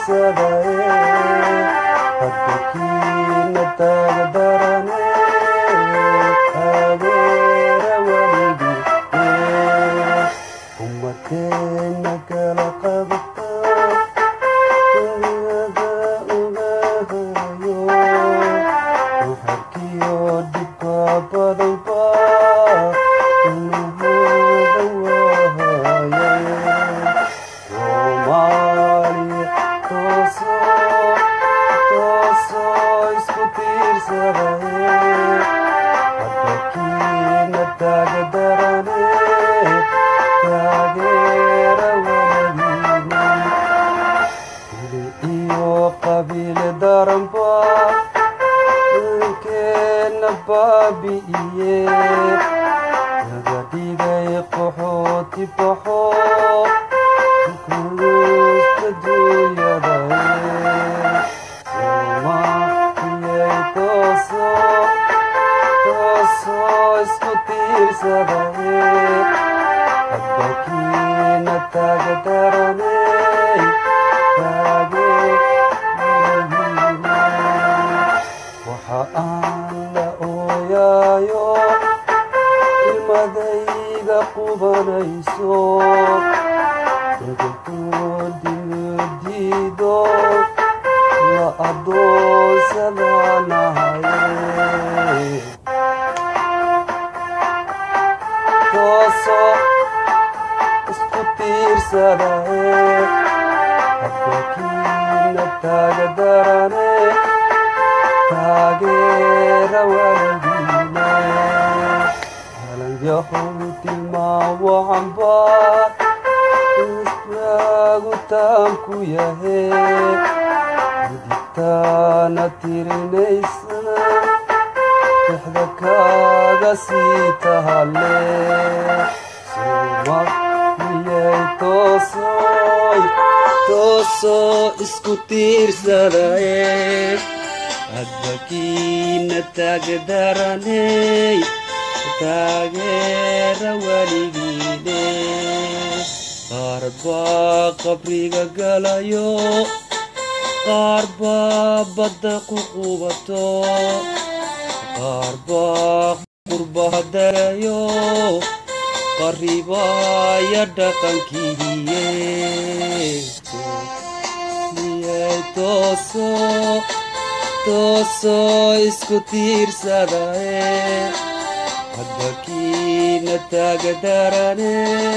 tiirsadaye hadda kiina taaga darane taageera weligii ummadeena kala qabta dariiqa ugahayo waxarkiyo dhibka badanba inahuda waahaye soomaaliya toosoo toosoo isku tiirsadaye hadda kiina taaga darane taageera walagiina ili iyo qabiile daranba ilkeena baabi'iye laga dhigay qaxooti baxo kulusta dunyadaye soomaaliyay toosoo toosoo isku tiirsadaye hadda kiina taaga darane taageeradiina waxa aan la ooyaayo ilmadayga qubanayso dagatoodidiido la adoonsadanahaye toosoo isku tiirsadaye hadda kiina taaga darane taageera walagiina halanyahow tilmaawacanba islaagu taanku yahe midigtaana tirinaysana dexda kaaga sii tahale soomaaliyay toosooy toosoo isku tiirsadaye hadda kiina taagdaraney taageera weligiine qaar baa qabriga galayo qaar baa badda ku qubato qaar baa qurbaha darayo qaribaya dhaqankiiye miyay toosoo toosoo isku tiirsadaye hadda kiina taagdarane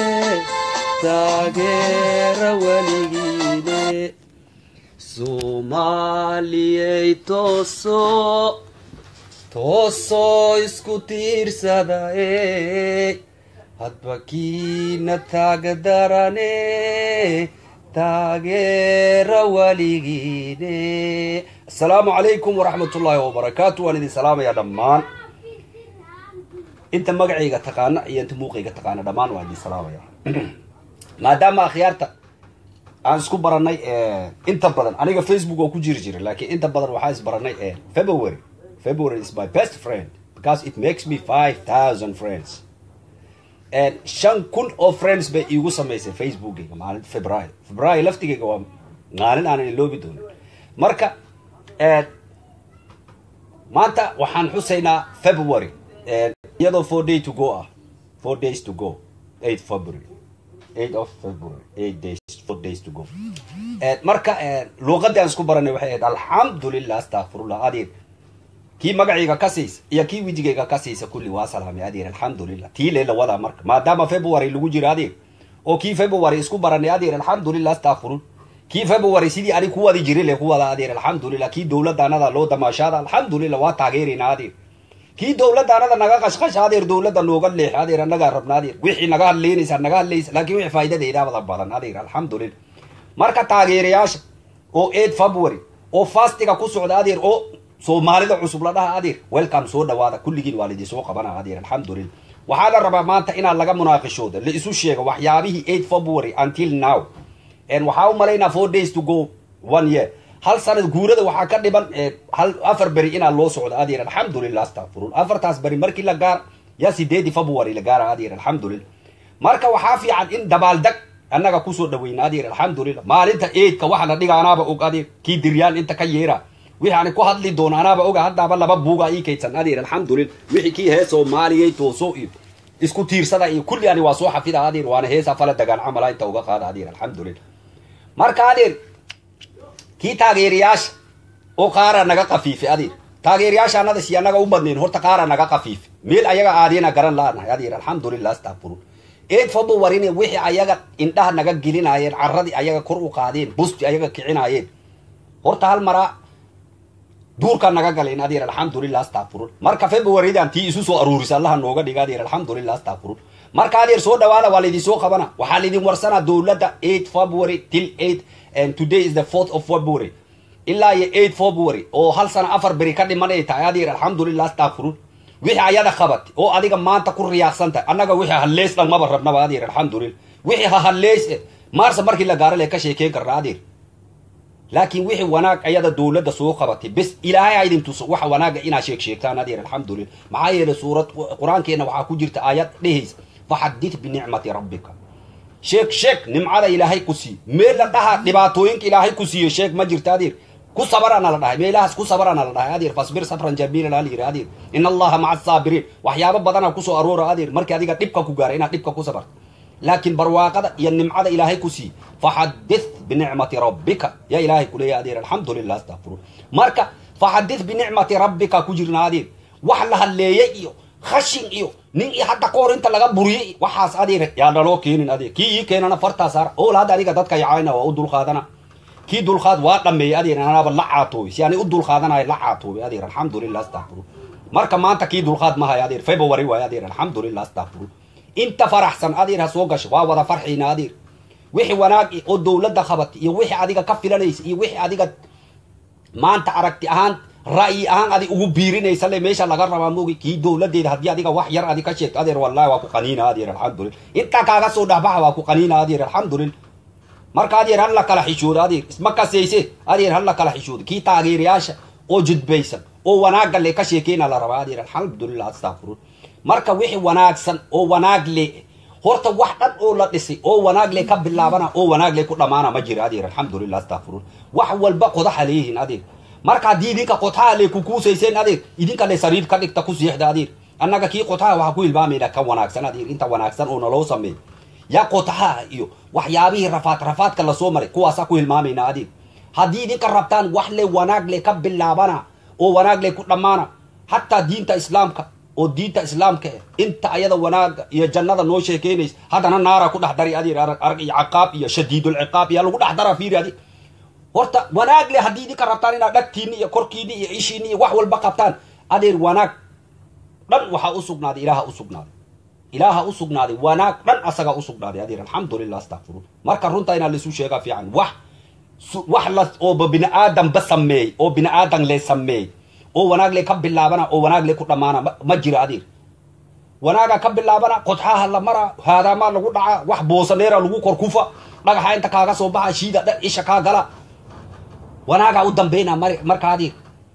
taageera weligiine soomaaliyay toosoo toosoo isku tiirsadaye hadba kiina taagdarane taageera weligiine asalaamu calaykum waraxmat ullaahi wabarakaatu waan idin salaamayaa dhammaan inta magacayga taqaana iyo inta muuqayga taqaana dhammaan waan idin salaamaya maadaama akhyaarta aan isku baranay inta badan aniga facebook oo ku jiri jiray laakiin inta badan waxaa isbaranay february february is my best friend because it makes me five thousand friends shan kun oo friends bay iigu samaysay facebookayga maalin february february laftigayga waa maalin aanan iloobi doonin marka maanta waxaan xusaynaa february iyadoo four day to go ah four days to go eight february eight of february eight days four days to go marka luuqadii aan isku baranay waxay ahayd alxamdulilah astakfirullah adeer kii magacayga ka siisa iyo kii wejigayga ka siisa kulli waa salaamay adeer alxamdulilah tii leela wadaa marka maadaama february lagu jiro adeer oo kii february isku baranay adeer alxamdulilah astakfirun kii february sidii ani ku wadi jiray le ku wada adeer alxamdulilah kii dowladaanada loo damaashaada alxamdulilah waa taageeraynaa adeer kii dowladaanada naga qashqasha adeer dowladda nooga leex adeer annagaa rabna adeer wixii naga hadleynaysa naga hadlaysa laakiin wixii faa'iidadeedaabada badan adeer alxamdulilah marka taageerayaasha oo eight february oo fastiga ku socda adeer oo soomaalida cusub la dhaha adeer welcome soo dhawaada kulligiin waa laidin soo qabana adeer alxamdulilah waxaa la rabaa maanta inaad laga munaaqishooda la isu sheego waxyaabihii eight february until now waxaa u malaynaa four days to go one year hal sanad guurada waxaa ka dhiban hal afar beri inaa loo socdo adeer alxamdulilah astakfirun afartaas beri markii la gaar yaa sideedii february la gaara adeer alxamdulilah marka waxaa fiican in dabaaldeg annaga kusoo dhaweyna adeer alxamdulilah maalinta eidka waxa la dhiga anaaba og adeer kii diryaan inta ka yeera wixii ani ku hadli doono anaaba oga haddaaba laba buuga ii kaydsan adeer alxamdulilah wixii kii hee soomaaliyay tooso iyo isku tiirsada iyo kulli ani waa soo xafida adeer waana heesa fala dagaan camala inta uga qaada adeer alxamdulilah marka adeer kii taageerayaasha oo qaara naga qafiife adeer taageerayaasha anada si annaga u badnayn horta qaara naga qafiife meel ayaga aadina garan laanahay adeer alxamdulilah astaqfirun eed faba warine wixii ayaga indhaha naga gelinaayeen carradii ayaga kor u qaadeen busti ayaga kicinaayeen horta hal maraa duurka naga galeen adeer alxamdulilah astaqfirun marka februaridan tii isu soo aruurisa allaha nooga dhiga adeer alxamdulilah astaqfirun marka adeer soo dhawaada waa laydin soo qabana waxaa laydin warsanaa dowladda eight february till eight and today is the fourth of february ilaa iyo eight february oo hal sana afar beri ka dhiman ay tahay adeer alxamdulilah astaqfirun wixii ayada qabat oo adiga maanta ku riyaaqsan tahay annaga wixii halleys dhan maba rabnaba adeer alxamdulilah wixii ha halleys maarsa markii la gaaro le ka sheekeyn karna adeer laakiin wixii wanaag ayada dowladda soo qabatay bes ilaahay ha idin tuso waxa wanaaga inaa sheeg sheegtaan adeer alxamdulilah maxaa yeelay suurad qur-aankeena waxaa ku jirta aayad dhehaysa faxadith binicmati rabbika sheeg sheeg nimcada ilaahay ku siiye meel la dhaha dhibaatooyinka ilaahay ku siiyo sheeg ma jirta adeer ku sabarana la dhahay meelahaas ku sabarana la dhahay adeer fasbir sabran jamiila la yiri adeer in allaha maca asaabiriin waxyaabo badana kusoo aroora adeer markii adiga dhibka ku gaara inaad dhibka ku sabarto laakiin barwaaqada iyo nimcada ilaahay ku siiye faxadith binicmati rabbika yaa ilaahay kuleeya adeer alxamdulilah astaqfiruun marka faxadith binicmati rabbika ku jirna adeer wax la hadleeyey iyo khashin iyo nin iyo hadda ka hor inta laga buriyey waxaas adeer yaa naloo keenin adeer kii ii keenana fartaa saara ool hadda adiga dadka yacayna waa u dulqaadana kii dulqaad waa dhameeyey adeer anaaba la caatoobay si ani u dulqaadanayo la caatoobay adeer alxamdulilah astaqfiruun marka maanta kii dulqaad mahayo adeer february waayo adeer alxamdulilah astaqfiruun inta faraxsan adeer ha soo gasho waa wada farxiina adeer wixii wanaag oo dowladda qabatay iyo wixii adiga ka filanaysa iyo wixii adiga maanta aragti ahaan ra'yi ahaan adi ugu biirinaysa le meesha laga rabaa moogi kii dowladeeda haddii adiga wax yar adi ka sheegto adeer wallahi waa ku qaniina adeer alxamdulilah intaa kaaga soo dhahbaxa waa ku qaniina adeer alxamdulilah marka adeer hal la kala xishoodo adeer isma kasayse adeer hal la kala xishoodo kii taageerayaasha oo judbaysan oo wanaagga le ka sheekeyna la rabaa adeer alxamdulilah astaqfiruun marka wixii wanaagsan oo wanaag le horta wax dhan oo la dhisay oo wanaag le ka bilaabana oo wanaag le ku dhammaana ma jira adeer alxamdulilah astaqfiruun wax walba qodaxa leeyihiin adeer marka haddii idinka qodxaha le kukuusayseen adeer idinka le sariir ka dhigta ku siixda adeer annaga kii qodxaha waxaa ku hilmaamayna ka wanaagsan adeer inta wanaagsan oo naloo sameey yaa qodxaha iyo waxyaabihii rafaad rafaadka lasoo maray kuwaasaa ku hilmaamayna adeer haddii idinka rabtaan wax le wanaag le ka bilaabana oo wanaag le ku dhammaana hataa diinta islaamka oo diinta islaamka eh inta ayada wanaaga iyo jannada noo sheekeynaysa haddana naara ku dhex dari adeer arag arag iyo caqaab iyo shadiidulciqaab yaa lagu dhex dara fiiri adeer horta wanaag le haddii idinka rabtaan inaad dhagtiini iyo korkiini iyo ishiini iyo wax walba qabtaan adeer wanaag dhan waxaa u sugnaaday ilaaha u sugnaaday ilaaha u sugnaaday wanaag dhan asagaa u sugnaaday adeer alxamdulilah astaqfiruun marka runta inaa laisu sheegaa fiican wax wax la ooba bini aadanba sameey oo bini aadan le sameey oo wanaag le ka bilaabana oo wanaag le ku dhammaana ma jira adeer wanaaga ka bilaabana qodxaha la mara haadaamaa lagu dhaca wax boosaneera lagu kor kufa dhagaxa inta kaaga soo baxa shiida dha isha kaa gala wanaagaa u dambeyna mar marka adeer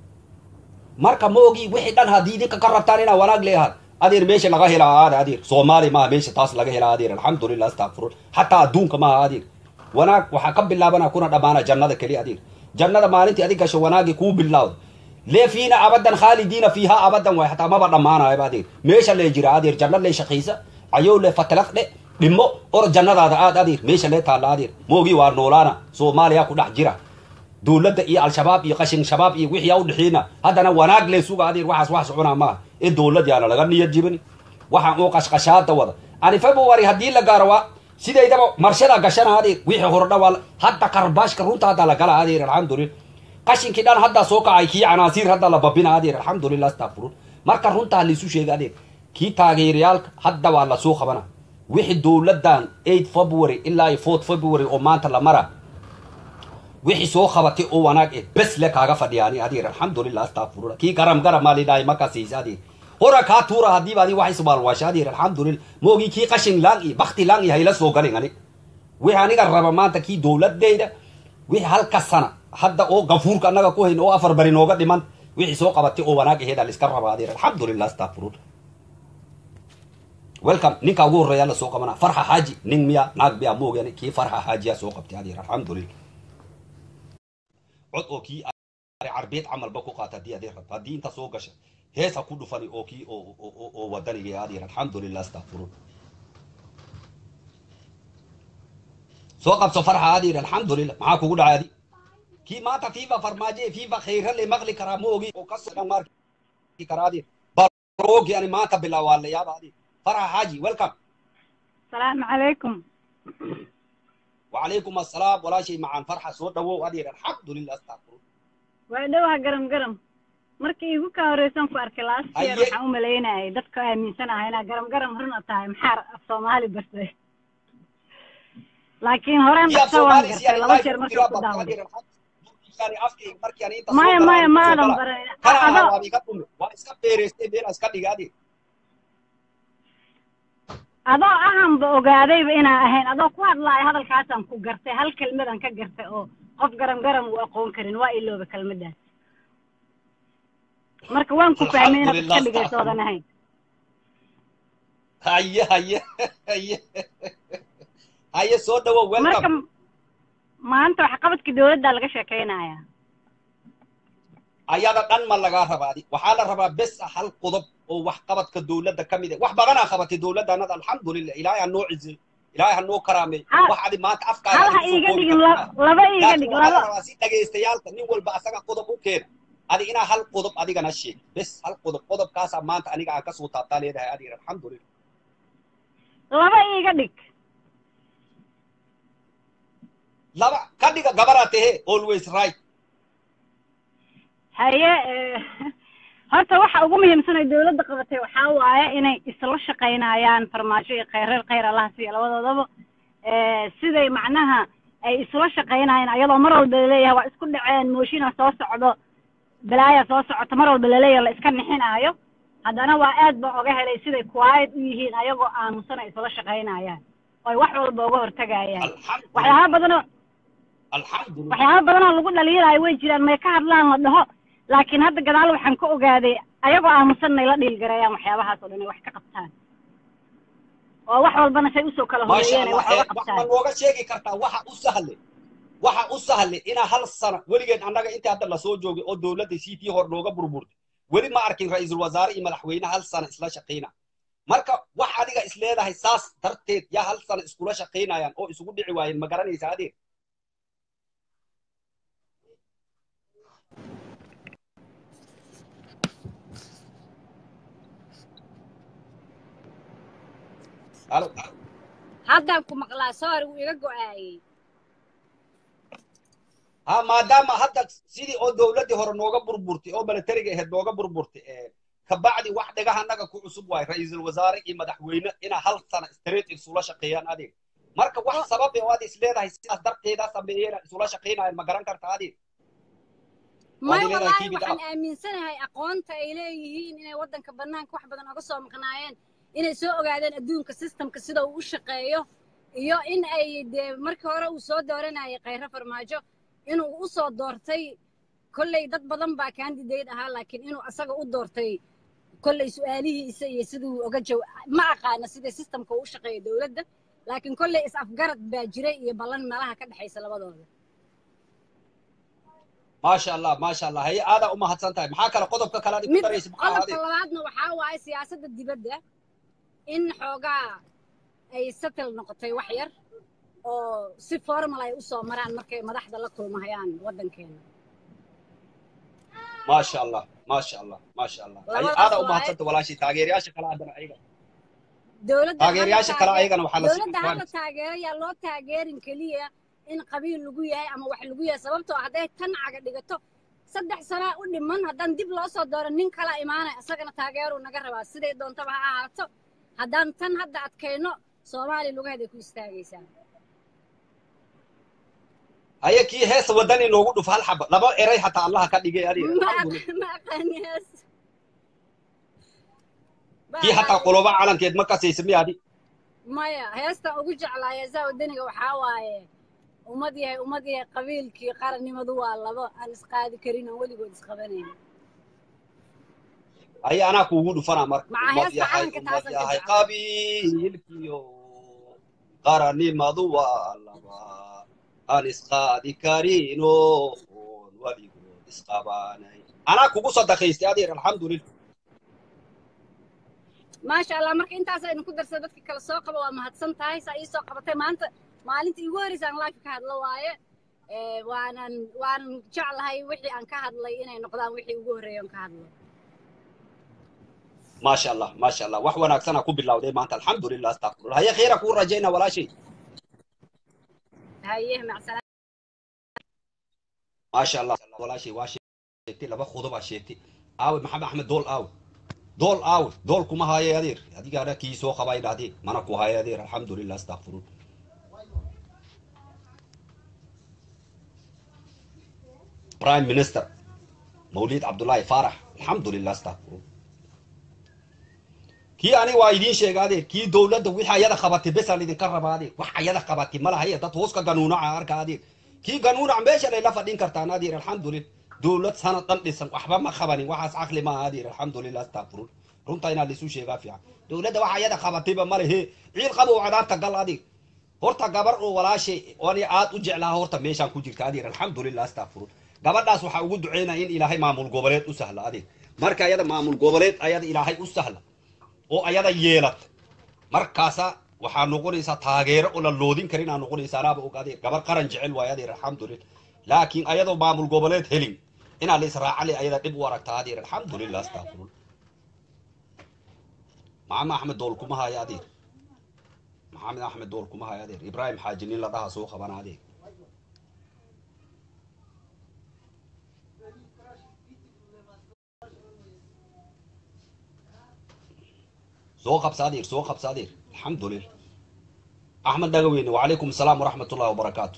marka moogi wixii dhan haddii idinka ka rabtaan inaa wanaag leeyahay adeer meesha laga helaa aada adeer soomaali maaha meesha taas laga helaa adeer alxamdulilah astaqfiruun xataa adduunka maaha adeer wanaag waxaa ka bilaabana kuna dhammaana jannada keli adeer jannada maalintii adig gasho wanaagii kuu bilawda lee fiina abadan khaalidiina fiiha abadan waay hataa maba dhammaanayaba adeer meesha lee jira adeer janna lee shaqiisa cayow le fatalaq dhe dhimo or jannadaada aad adeer meesha lee taalla adeer moogii waa noolaana soomaaliya ku dhex jira dowladda iyo al-shabaab iyo qashin shabaab iyo wixii u dhixiina haddana wanaag lee suga adeer waxaas wax soconaa maaha in dowlad yaana laga niyad jibin waxaan oo qashqashaada wada ani february haddii la gaaro waa sidaydaba marshada gashana adeer wixii hordha waa hadda karbaashka runta hadda la gala adeer alxamdulilah qashinkii dhan hadda soo kacay kii canaasiir hadda la babina adeer alxamdulilah astaqfiruun marka runtaa laisu sheega adeer kii taageerayaalka hadda waa lasoo qabana wixii dowladdan eight february ilaa iyo fourth february oo maanta la mara wixii soo qabatay oo wanaag eh bes le kaaga fadhiyaani adeer alxamdulilah astaqfirullah kii garam garam maa lidhahay markaasiisa adeer hora kaa tuura haddiiba adi wax isbaalwaasha adeer alxamdulilah moogii kii qashin laan iyo bakti laan iyo hayla soo galin ani wixii aniga raba maanta kii dowladeyda wixii halka sana hadda oo gafuurka annaga ku hayn oo afar bari nooga dhiman wixii soo qabatay oo wanaag aheeda laiska raba adeer alxamdulilah astaqfirullah welcome ninka ugu horreeya la soo qabanaa farxa xaaji nin miya naag miya moogyane kii farxa xaajiyaa soo qabtay adeer alxamdulillah cod oo kii carbeed camalba ku qaata haddii adeer rabto haddii inta soo gasha hees ha ku dhufani oo kii oo oo oo wadaniga adeer alxamdulillah astaqfirun soo qabso farxa adeer alxamdulillah maxaa kugu dhacay adi kii maanta fiifa farmaajo fiifa khayra le maqli karaa ma ogi oo kasoo dhammaarki karaa adeer baroogi ani maanta bilaawaa la yaaba adeer farxa xaaji welcome السلام عليكم وعليكم السلام ولا شيء معان فرحة سود دو أدير الحمد لله استغفر وعدوها قرم قرم markii igu ka horeysan ku arkay last year Haye. waxaan u malaynayay dadka aaminsanahay inaa garam garam runa tahay maxaa af soomaali bartay laakiin horeen يا dhaqso waan سومالي gartay سياري laba لايف jeer كتير markii ku أبا daawaday أدير الحمد يعني أفكي مركي يعني أنت maya سوق maya لا maadan سوق لا baran كان adoo أنا وابي كتوم واسكا بيرستي بين اسكا ديجادي adoo ahanba ogaadayba inaa ahayn adoo ku hadlaaya hadalkaasaan ku gartay hal kelmadan ka gartay oo qof garam garam uu aqoon karin waa ilooba kelmadaas marka waan ku fahmay inaad الحمد iska لله dhigayso استغفر odan ahayn هيا هيا هيا هيا سود دو marka ويلكم maanta waxqabadka dowladda laga sheekeynayaa ayada dhan ma lagaa rabaa adi waxaa la rabaa bes hal qodob oo wax qabadka dowladda ka mid ah wax badanaa qabatay dowladda annada alxamdulillah ilaahay ha noo ciziyo ilaahay ha noo karaamay Ha- wax adi maanta afkaaga hal adi ha kusoo iiga koobi dhigin kartaa la- laba iiga laakiin dhig waxaa la laba rabaa si dhagaystayaalka nin walba asaga qodob u keena adi inaa hal qodob adigana sheeg bes hal qodob qodobkaasaa maanta aniga aan kasoo taabtaa leedahay adiga alxamdulillah laba iiga dhig laba ka dhiga gabaraa tehe always right haye eh, horta waxa ugu muhiimsan ay dowladda qabatay waxaa waaye inay isla shaqaynayaan farmaajo iyo kheyreer kheyr allaha siiya labadoodaba Eh, siday macnaha ay isla shaqaynayaan ayadoo mar walba laleeyahay waa isku dhaceen mooshinaa soo socdo balaaya soo socota mar walba laleeyahay la iska nixinaayo haddana waa aad ba oga helay siday quiet u yihiin ayagoo aamusan ay isla shaqaynayaan oy wax walba uga hortagayaan alxamdulillah waxyaaba badanoo alxamdulillah waxyaaba badanoo lagu dhaliilaayo way jiraan may ka hadlaan la dhaho laakiin hadda gadaal waxaan ka ogaaday ayagoo aamusan inay la dhiilgareeyaan waxyaabahaas oo dhan ay wax ka qabtaan oo wax walbana say usoo kala maasha horeeyeen ay allah wax ee uga wax ma qabtaan nooga sheegi kartaa waxa u sahle waxa u sahle inaa hal sana weligeed annaga intii hadda lasoo joogay oo dowladda c t hor nooga burburtay weli ma arkin ra-iisul wasaare iyo madaxweyne hal sana isla shaqayna marka wax adiga is leedahay saas darteed yaa hal sana iskula shaqaynayaan oo isugu dhici waayeen ma garanaysa adeer halo haddaan ku maqlaa soor wuu iga go'aayey ha maadaama hadda sidii oo dowladdii hore nooga burburtay oo milatariga ahayd nooga burburtay ee kabacdi wax dhagaha annaga ku cusub waay ra-iisul wasaare iyo madaxweyne inaa hal sana straight isula shaqeeyaan adeeg marka wax Oo- sabab eh oo aad is leedahay sidaas darteeda sameeyeen isula shaqaynayaan ma garan karta adeeg may leedahay wallaahi keep it waxaan up. aaminsanahay aqoonta ay leeyihiin inay waddanka bannaanka wax badan oga soo maqnaayeen inay soo ogaadeen adduunka systemka sida uu u shaqeeyo iyo in ay dee markii hore uu soo dooranayay khayro farmaajo inuu u soo doortay kolley dad badan baa candidate ahaa laakiin inuu asaga u doortay kolley su-aalihiisa iyo siduu oga jaw ma aqaana sida systemka uu u shaqeeyo dowladda laakiin kolley is afgarad baa jiray iyo ballan meelaha ka dhexaysa labadooda maasha allah maasha allah haye aadaa umahadsan tahay maxaa kale qodobka kale aad ku mid daraysa maxaa qodobka adeeg labaadna waxaa waaye siyaasadda dibadda in xoogaa ay settle noqotay wax yar oo si formal ay u soo maraan markay madaxda la kulmahayaan waddankeena maasha allah maasha allah maasha allah haye Labadaas aadaa waaye. umahadsanta walaashii taageerayaasha kale haddana ayaga dowladda taageerayaasha kale ayagana waxaa la dowladda sii hala taageero yaa loo taageerin keliya in qabiil lagu yahay ama wax lagu yahay sababtoo ah hadday tan caga dhigato saddex sanaa u dhiman haddaan dib loo soo dooro nin kala imaanay isagana taageeruu naga rabaa siday doontaba ha ahaato haddaan tan hadda adkayno soomaaliya lugaheeday ku istaagaysaa haye kii heesa wadani noogu dhuf hal xaba laba eray hataa allaha ka dhigay adeeg ma alxamdulillah aq- ma aqaani hees kii hataa qoloba calankeed ma kasaysa miyaadi maya heestan ugu jeclaa heesaha wadaniga waxaa waaye ummad yahay ummad yahay qabiilkii qarannimadu waa labo aan isqaadi karin aan weligood isqabanayn aya anaa kuugu dhufanaa marka Maca ummad heesta yahay calanka ummad taasan ka yahay jeclahay. qabiilkiyo qaranimadu waa laba aan isqaadi karino oon weligood isqabanay anaa kugu sadaqaystay adeer alxamdulilah maasha allah marka intaas aynu ku darsay dadka kale soo qaba waa mahadsan tahay saa ii soo qabatay maanta maalintii igu horreysay aan live ka hadlo waaye Eh, waanan waanan jeclahay wixii aan ka hadlay inay noqdaan wixii ugu horreeya aan ka hadlo maasha allah maasha allah wax wanaagsanaa ku bilowday maanta alxamdulilah astaqfirullah haye khayra kuu rajayna walaashay haye macsalaam maasha allah walaashay waa sheegtay laba khudubaa sheegtay aawe maxamed axmed dool aawe dool aawe dool kuma haaye adeer adigaana kii soo qabay dhahdee mana ku haaye adeer alxamdulilah astaqfirun prime minister mawlid cabdullaahi faarax alxamdulilah astaqfirun kii aniga waa idiin sheega adeer kii dowladda wixii ayada qabatay besaan idinka rabaa adeer wax ayada qabatay ma lahaye dad hoos ka ganuunaca arka adeer kii ganuunac meesha layla fadhin kartaan adeer alxamdulilah dowlad sanad dhan dhisan waxba ma qabanin waxaas caqli maaha adeer alxamdulilah astaqfirun runta inaa laisu sheegaa fiican dowladda wax ayada qabatayba ma lehe ciil qabow cadaabta gal adeer horta gabar oo walaashay ani aad u jeclaha horta meeshaan ku jirta adeer alxamdulilah astaqfirun gabadhaas waxaa ugu duceynaya in ilaahay maamul goboleed u sahla adeer marka ayada maamul goboleed ayada ilaahay u sahla oo ayada yeelata markaasa waxaa noqonaysaa taageero oo la loodin karin aa noqonaysaa anaaba og adeer gabar qaran jecel waayo adeer alxamdulilah laakiin ayadoo maamul goboleed helin inaa la israacale ayada dhib u aragtaa adeer alxamdulilah astaqfirun maxamed axmed dool kuma haya adeer maxamed axmed dool kuma haya adeer ibraahim xaaji nin la dhaha soo qabana adeer soo qabsa adeer soo qabsa adeer alxamdulilah axmed dhagaweyne wacalaykum asalaam waraxmat ullahi wabarakaatu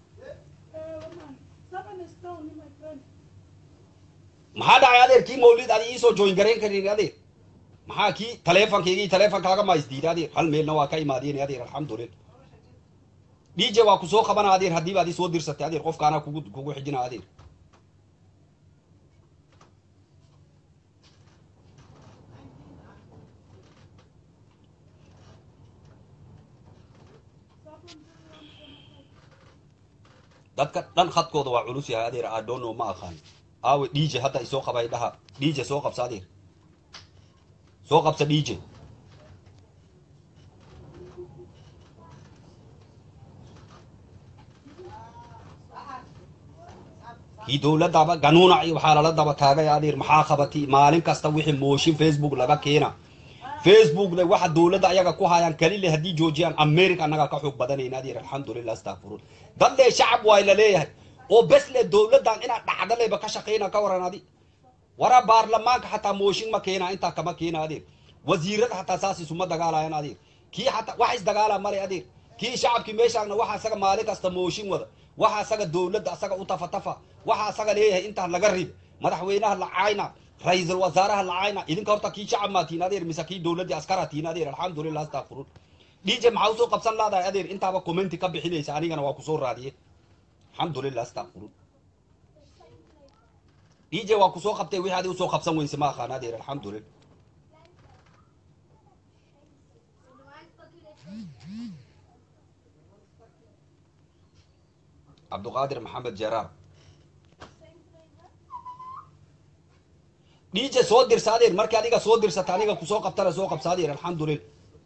maxaa dhacay adeer kii mawlid adi iisoo join garayn karin adeer maxaa kii taleefonkaygii taleefonkaaga ma isdiida adeer hal meelna waa ka imaadeen adeer alxamdulilah dj waa ku soo qabana adeer haddiiba adi soo dirsatay adeer qofkaana kugu kugu xijina adeer dadka dhan khadkooda waa culus yahay adeer adono ma aqaan aawe dj hadda isoo qabay dhaha dj soo qabsa adeer soo qabsa dj kii dowladaba ganuunac iyo waxaa lala daba taagay adeer maxaa qabatay maalin kasta wixii mooshin facebook laga keena facebook le waxa dowladda ayaga ku hayaan kali le haddii joojiyaan america annaga ka xoog badanayna adeer alxamdulilah astaqfirun dad le shacab waay la leeyahay oo bes le dowladdan inaad dhacda leba ka shaqayna ka waran adi wara baarlamaanka xataa mooshin ma keena intaa kama keena adeer wasiirada xataa saas isuma dagaalayan adeer kii xataa wax isdagaala male adeer kii shacabkii meeshaagna waxa asaga maalin kasta mooshin wada waxa asaga dowladda asaga u tafatafa waxa asaga leeyahay intaa laga rib madaxweynaha lacayna ra-iisul wasaaraha lacayna idinka horta kii shacab maa tiin adeer mise kii dowladdii askara tiin adeer alxamdulilah astaqfirun dj maxaa usoo qabsan laadahay adeer intaaba commenti ka bixinaysa anigana waa kusoo raadiye alxamdulilah astaqfirun dj waa kusoo qabtay wixii adi usoo qabsan weyse ma aqaan adeer alxamdulilah cabduqaadir maxamed jaraar dj soo dirsa adeer markii adiga soo dirsata aniga kusoo qabtana soo qabsa adeer alxamdulilah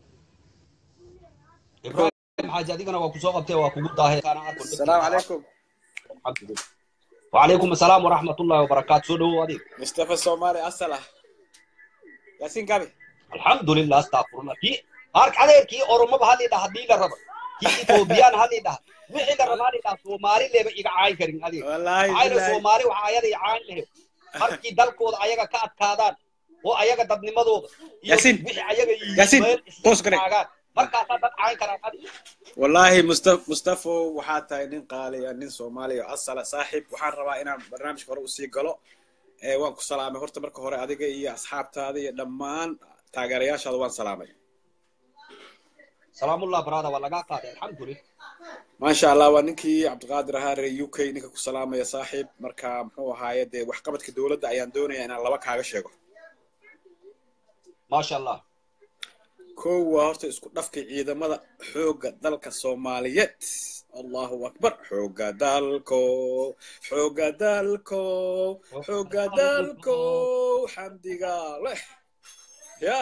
ibrahim xaaji adigana waa kusoo qabtay waa kugu daahay السلام عليكم alxamdulilah وعليكم السلام ورحمة الله وبركاته سو دو أديك مصطفى الصومالي أصلا ياسين قابي الحمد لله استغفر الله كي أرك عليه كي أورما بهالي ده هدي لرب كي إثيوبيان هالي ده وحي لرب هالي ده سومالي اللي بيجا عاين كرين أديك والله عاين بالله سومالي وعاين عاين له markii dalkooda ayaga ka adkaadaan oo ayaga dadnimadooda iyo Yasin. wixii ayaga Yasin, yihiin toos garee. markaasaa dad cayn karaan adiga والله مصطفى مصطفى waxaa tahay nin qaali ah nin Soomaali ah asala saaxiib waxaan rabaa inaan barnaamijka hore u sii galo ee waan ku salaamay horta marka hore adiga iyo asxaabtaada iyo dhammaan taageerayaashaada waan salaamay salaamullah brada waa lagaa qaaday alxamdulilah maasha allah waa ninkii cabdiqaadir ahaa reer u k ninka ku salaamaya saaxiib marka muxuu ahaaye dee waxqabadka dowladda ayaan doonaya inaan laba kaaga sheego maasha allah kow waa horta isku dhafka ciidamada xoogga dalka soomaaliyeed allahu akbar xoogga dalko xoogga dalko xoogga dalko xamdiga leh ya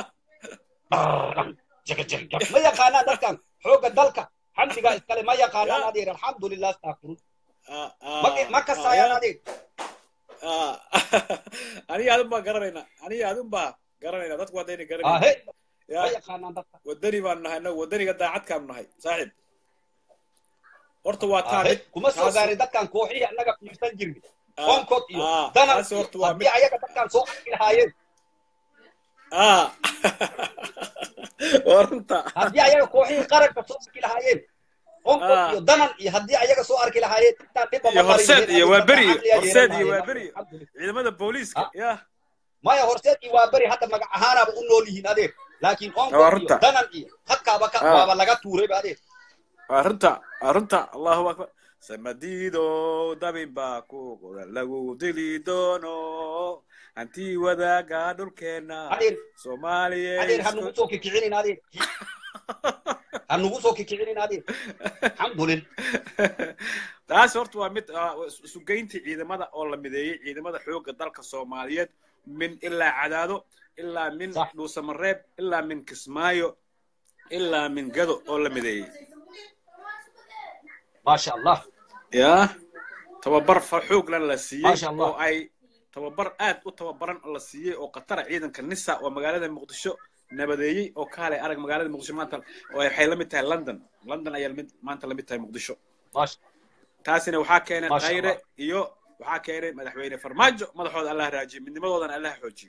ma yaqaanaan dadkan xoogga dalka xamdigaa iskale ma yaqaanaan adeer alxamdulilah astaqfiru Ah, ma ah, ma kasaayaan ah, adeer ah. aniga adun baa garanayna aniga adun baa garanayna dadku haddayna ahe garanayna ma ya yaqaanaan dadka wadani baan nahay no wadaniga daacadkaanu nahay saaxiib horta waa taa ahe mid kuma soo taas- gaarin dadkan kooxihii annaga fiirsan jirnay ah, onkod iyo ah, danan taasi iyo horta waa mid haddii ayaga dadkan soo arki lahaayeen ah waa runta haddii ayaga kooxihii qaranka soo arki lahaayeen onkod Ah. iyo danan iyo haddii ayaga soo arki lahaayeen intaan dhibba iyo ma marin horseed lahayn, iyo adiga waa beri dadkan caqliyaa horseed yeelan iyo waa lahaayeen. beri Alxamdulillah. ciidamada booliiska Ah. ya maya horseed iyo waa beri hadda magac ahaanaaba u nool yihiin adeer laakiin Waa onkod iyo runta. danan iyo hadkaaba ka Ah. waaba laga tuurayba adeer waa runta waa runta allahu akbar samadiido dabin baa ku qoran lagu dili doono hantii wadaaga dhulkeena adeer soomaaliya adeer ha nugu soo kikicinin adeer ha nugu soo kikicinin adeer alxamdulillah taas horta waa mid ah, isugeyntii ciidamada oo la mideeyey ciidamada xoogga dalka soomaaliyeed min ilaa cadaado ilaa min Sax. dhuusamareeb ilaa min kismaayo ilaa min gado oo la mideeyey maasha allah ya tababar fa xooglan la siiyey Masha Allah. oo ay tababar aad u tababaran oo la siiyey oo qatara ciidanka nisa oo magaalada muqdisho nabadeeyey oo kaalay arag magaalada muqdisho maanta oo waxay la mid tahay london london ayaa lamid maanta la mid tahay muqdisho maasha taasina waxaa keenay Masha khayre Allah. iyo waxaa keenay madaxweyne farmaajo madaxooda allah raajiyo midnimadoodana allah xoojiyo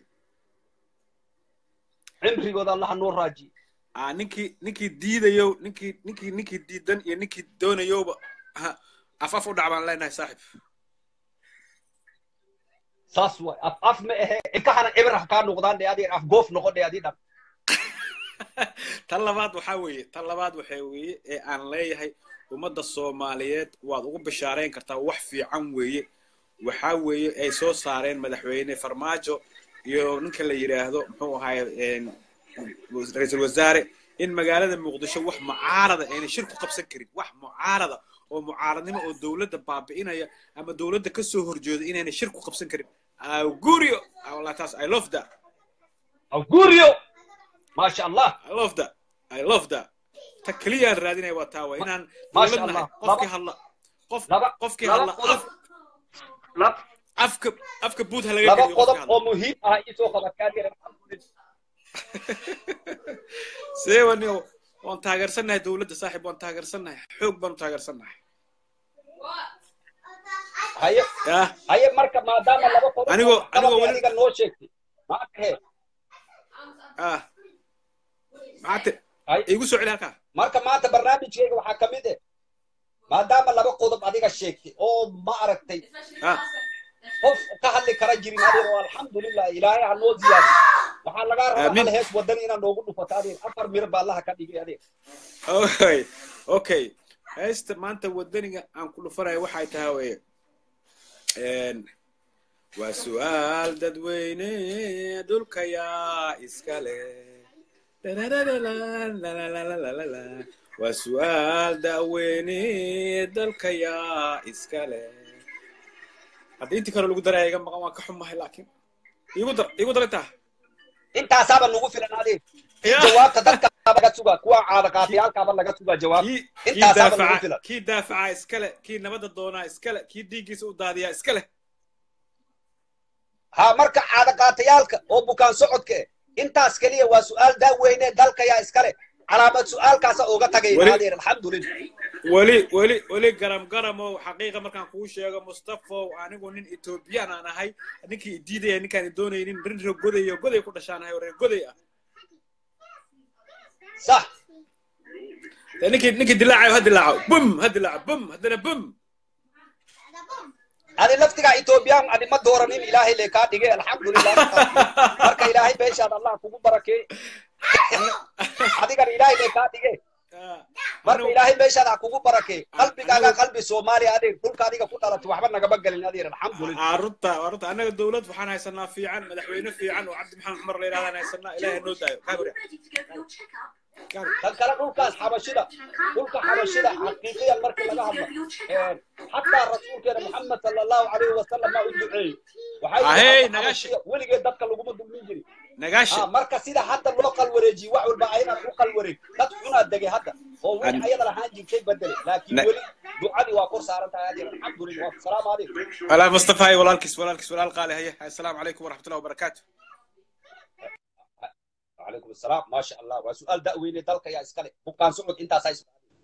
cimrigooda allaha noo raajiye ah ninkii ninkii diidayo ninkii ninkii ninkii diidan iyo ninkii doonayowba ha, af af u dhac baan leenahay saaxib saas waay af af ma ahe ilkahana cibir ha kaa noqdaan dhe adeer af goof noqon dhe adii dhan tan labaad waxaa weeye tan labaad waxaa weeye ee aan leeyahay ummadda soomaaliyeed waad ugu bishaarayn kartaa wax fiican weeye waxaa weeye ay soo saareen madaxweyne farmaajo iyo ninka la yidhaahdo muxuu ahaay ra-iisul wasaare in magaalada muqdisho wax mucaarada ayna shir ku qabsan karin wax mucaarada oo mucaaradnimo oo dowladda baabi'inaya ama dowladda ka soo horjeeda inayna shir ku qabsan karin augurio wallah taas i love that augurio maasha allah I love that. I love that. ta keliyaan raadinaya waa taa waa inaan Masha dowlad nahay Allah. qofkii hadla qof laba qofkii laba hadla qodob af- lab- afka afka buud ha laga laba geliyo qodob qofkii oo hadla muhiim ah isoo qabadkaadira alxamdulillah see wani waan taageersannahay dowladda saaxiib waan taageersannahay xoog baan u taageersannahay haye yah haye marka maadaama laba qodob Anigoo- oo qabadii anigoo weli- adiga noo sheegtay maanta he ah maxaate haye igu soo celi halkaa marka maanta barnaamijkeyga waxaa ka mid eh maadaama laba qodob adiga sheegtay oo ma aragtay ah qof ka hadli kara jirin adeer oo alxamdulillah ilaahay ha noo ziyaadi waxaa lagaa rabaa Aamin. hal hees wadan inaad noogu dhufato adeer afar miro baa allaha ka dhigay adeer okay okay heesta maanta wadaniga aan ku dhufanayo waxay tahay weye Een, waa su'aal dadweyne dhulka yaa iska leh Lalalalalalalalala. waa su'aal da'weyne dalka yaa iska leh haddii intii kale lagu daraya iga maqan waan ka xumahay laakiin igu dar igu dar intaa intaasaaba nagu filan adeer Ya. jawaabta dadkaaba laga sugaa kuwa caadaqaatiyaalkaaba laga sugaa jawaab kii kii intaasaaba nagu daafaca filan kii daafaca iskale kii nabadda doonaa iskale kii dhiiggiisa u daadiyaa iskale ha marka caadaqaatayaalka oo bukaan socodka eh intaas keliya waa su'aal daaweyne dalka yaa iskale calaamad su'aalkaasa uga tagayna Weli- adeer alxamdulillah weli weli weli garam garamow xaqiiqa markaan kuu sheego mustafow anigu nin etoobiyaan aan ahay ninkii i diidaya ninkaan i doonaynin rin reer goday iyo goday ku dhashaan ahay oo reer goday ah sax dee ninkii ninkii dilaacayo ha dilaaco bum ha dilaaco bum haddana bum adi laftigaa etoobiyaan adi ma dooranin ilaahay lee kaa dhigay alxamdulillah marka ilaahay beeshaad allah kugu barakeey adigana ilaahay lee kaa dhigay marka ilaahay meeshaad ha kugu barakee qalbigaaga qalbi soomaaliya adeer dhulka adiga ku dhalatay waxba nagama gelin adeer alxamdulilah aa runta waa runta annaga dowlad waxaan haysanaa fiican madaxweyne fiican oo cabdi maxamed cumar la yidhahdaan haysanaa ilaahay noo daayo kaa hore tan kale dhulkaas xabashida dhulka xabashida xaqiiqiyan markii laga hadlo xataa rasuulkeena maxamed sala allahu calayhi wasalam maa u duceeyey Ahey, waxay nagashi. weligeed dadka laguma dulmin jirin nagaasha Ah, marka sida hadda loo qalwareejiyo wax walba aynan u qalwareeg dad xunaa degay hadda oo weli An- ayada lahaan jirtay bedele laakiin Na- weli ducadii waa kor saaran tahay adeer alxamdulilah wasalaamu calaykum walaal mustafa hay walaalkiis walaalkiis walaal qaali haye assalaamu calaykum waraxmatullahi wabarakaatu وعليكم السلام ما شاء الله وسؤال دأويني دلك يا اسكالي بقان سعود انت سايس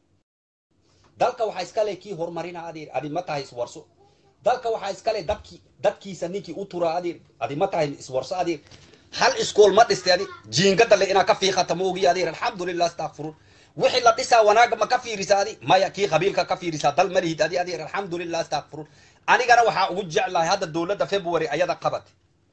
دلك وحا اسكالي كي هرمارينا ادير ادي متى هيس ورسو دلك وحا اسكالي دبكي دبكي سنيكي اوتورا ادير ادي متى هيس ورسو ادير هل اسكول ما دستي ادي جينغا اللي انا كفي ختموغي ادير الحمد لله استغفر وحي لا دسا وناغ ما كفي رسالي ما يكي قبيل كفي رسالة دل مريد ادي ادير الحمد لله استغفر انا انا وحا اوجع الله هذا الدولة فبراير ايضا قبت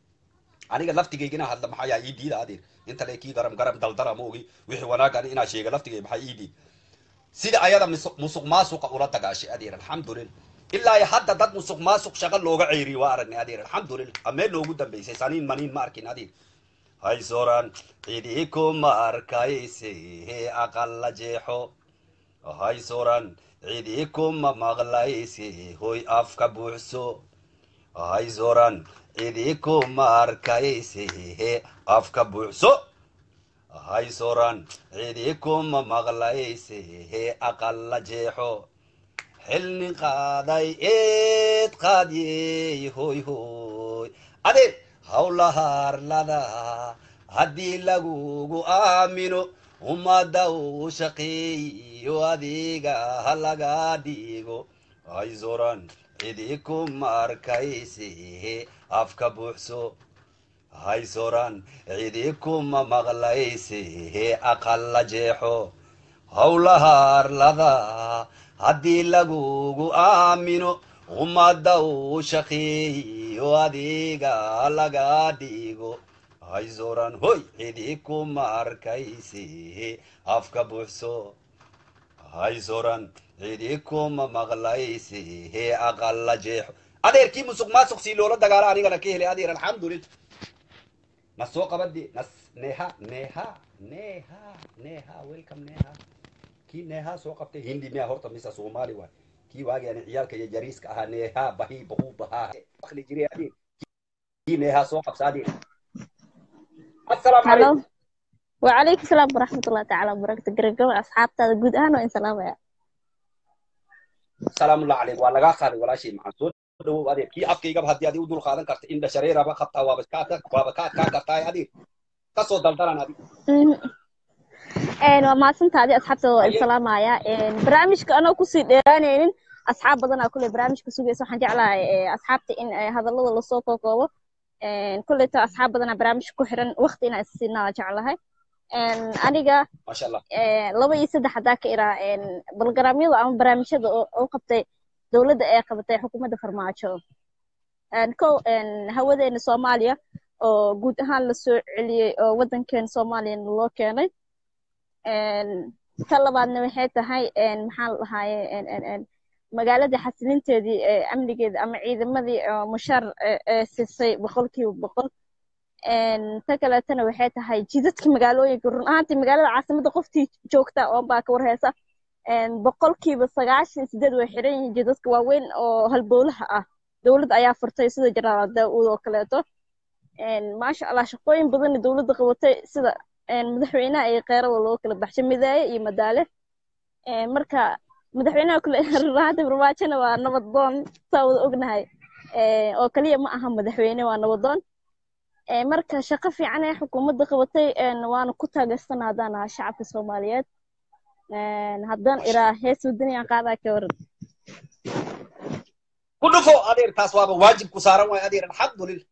aniga laftigaygina hadla maxaa yaa ii diida adeer inta le kii garam garam daldara moogi wixii wanaagan inaa sheega laftigay maxaa ii diid sida ayada musuq musuq maasuqa ula dagaashay adeer alxamdulillah ilaa iyo hadda dad musuq maasuq shaqo looga ceeriy waa aragnay adeer alxamdulillah amee loogu dambeysay saniin maniin ma arkin adeer hay soran cidii kuma arkayse hee aqalla jeexo hay soran cidii kuma maqlayse hoy afka buuxso hay soran cidii kuma arkayse hee afka buuxso hay soran cidii kuma maqlayse hee aqalla jeexo xilni qaaday eed qaadiyey hoy hoy adeer hawlaha arlada haddii lagugu aamino ummadda uu shaqeeyo adiga ha laga dhigo hay soran cidii kuma arkayse hee afka buuxso hay soran cidii kuma maqlayse hee aqalla jeexo howlaha arlada haddii lagugu aamino ummadda uu shaqeeyo adiga laga dhigo hay soran hoy cidii kuma arkayse hee afka buuxso hay soran cidii kuma maqlayse hee aqalla jeexo adeerkii musuq maasuq sii loola dagaala anigana ka helay adeer alxamdulillah na soo qabadi nas neha neha neha neha welcome neha kii neha soo qabtay hindi miya horta mise soomaali waay kii waagi ani ciyaalka iyo jariiska ahaa neha bahi bahu bahaa akli jiray adeer kii neha soo qabsa adeer assalaamu هلو calaykum وعليكم السلام ورحمة الله تعالى وبركاته قرقوا أصحاب تاد جود أنا وإن سلام يا salaamu allah calayk waa lagaa qaaday walaashay maxaan soo dhawow adeer kii afkaygaba haddii adi u dul qaadan karta indha shareeraba qabtaa waaba kaa waaba kaa kaa kartaa adeer kasoo daldalan adig een waa mahadsantaadi asxaabtada waa Haye. insalaamaya een barnaamijka anoo kusii dheeraanaynin asxaab badanaa kule barnaamijka sugaysa waxaan jeclahay ee, asxaabta in ee, hadallada lasoo kookoobo een kuleyto asxaab badanaa barnaamijka ku xiran waqti inaan isiinaa jeclahay een aniga maasha allah ee, laba iyo saddex haddaa ka iraa een balgaraamyada ama barnaamijyada oo oo qabtay dowladda ee qabatay xukuumadda farmaajo een kow een hawadeena soomaaliya oo guud ahaan la soo celiyey oo waddankeena soomaaliyana loo keenay een ka labaadna waxay tahay een maxaa la dhahaaye een een een magaalada xasilinteedii ee amnigeeda ama ciidamadii oo mushaar ee ee siisay boqolkiiba boqol een ta kaleetana waxay tahay jidadka magaalooyinka run ahaantii magaalada caasimadda qoftii joogta oo baa ka warheysa een boqolkiiba sagaashan iyo sideed way xiran yihiin jidadka waaweyn oo halbowlaha ah dowladda ayaa furtay sida jenaraal daawud oo kaleeto een maasha allah shaqooyin badanna dowladda qabatay sida een madaxweynaha iyo qeyrada loo kala baxshay midaaye iyo madaale een marka madaxweynaha kule run ahaantii farmaajona waa nabadoon saa wada ognahay een oo kaliya ma aha madaxweyne waa nabadoon ee marka shaqo fiican ee xukuumadda qabatay een waana ku taageersan haddaan ahaa shacabka soomaaliyeed een haddaan iraa hees wadaniyaan qaadaa ka waran ku dhufo adeer taas waaba waajib ku saaran waay adeer alxamdulillah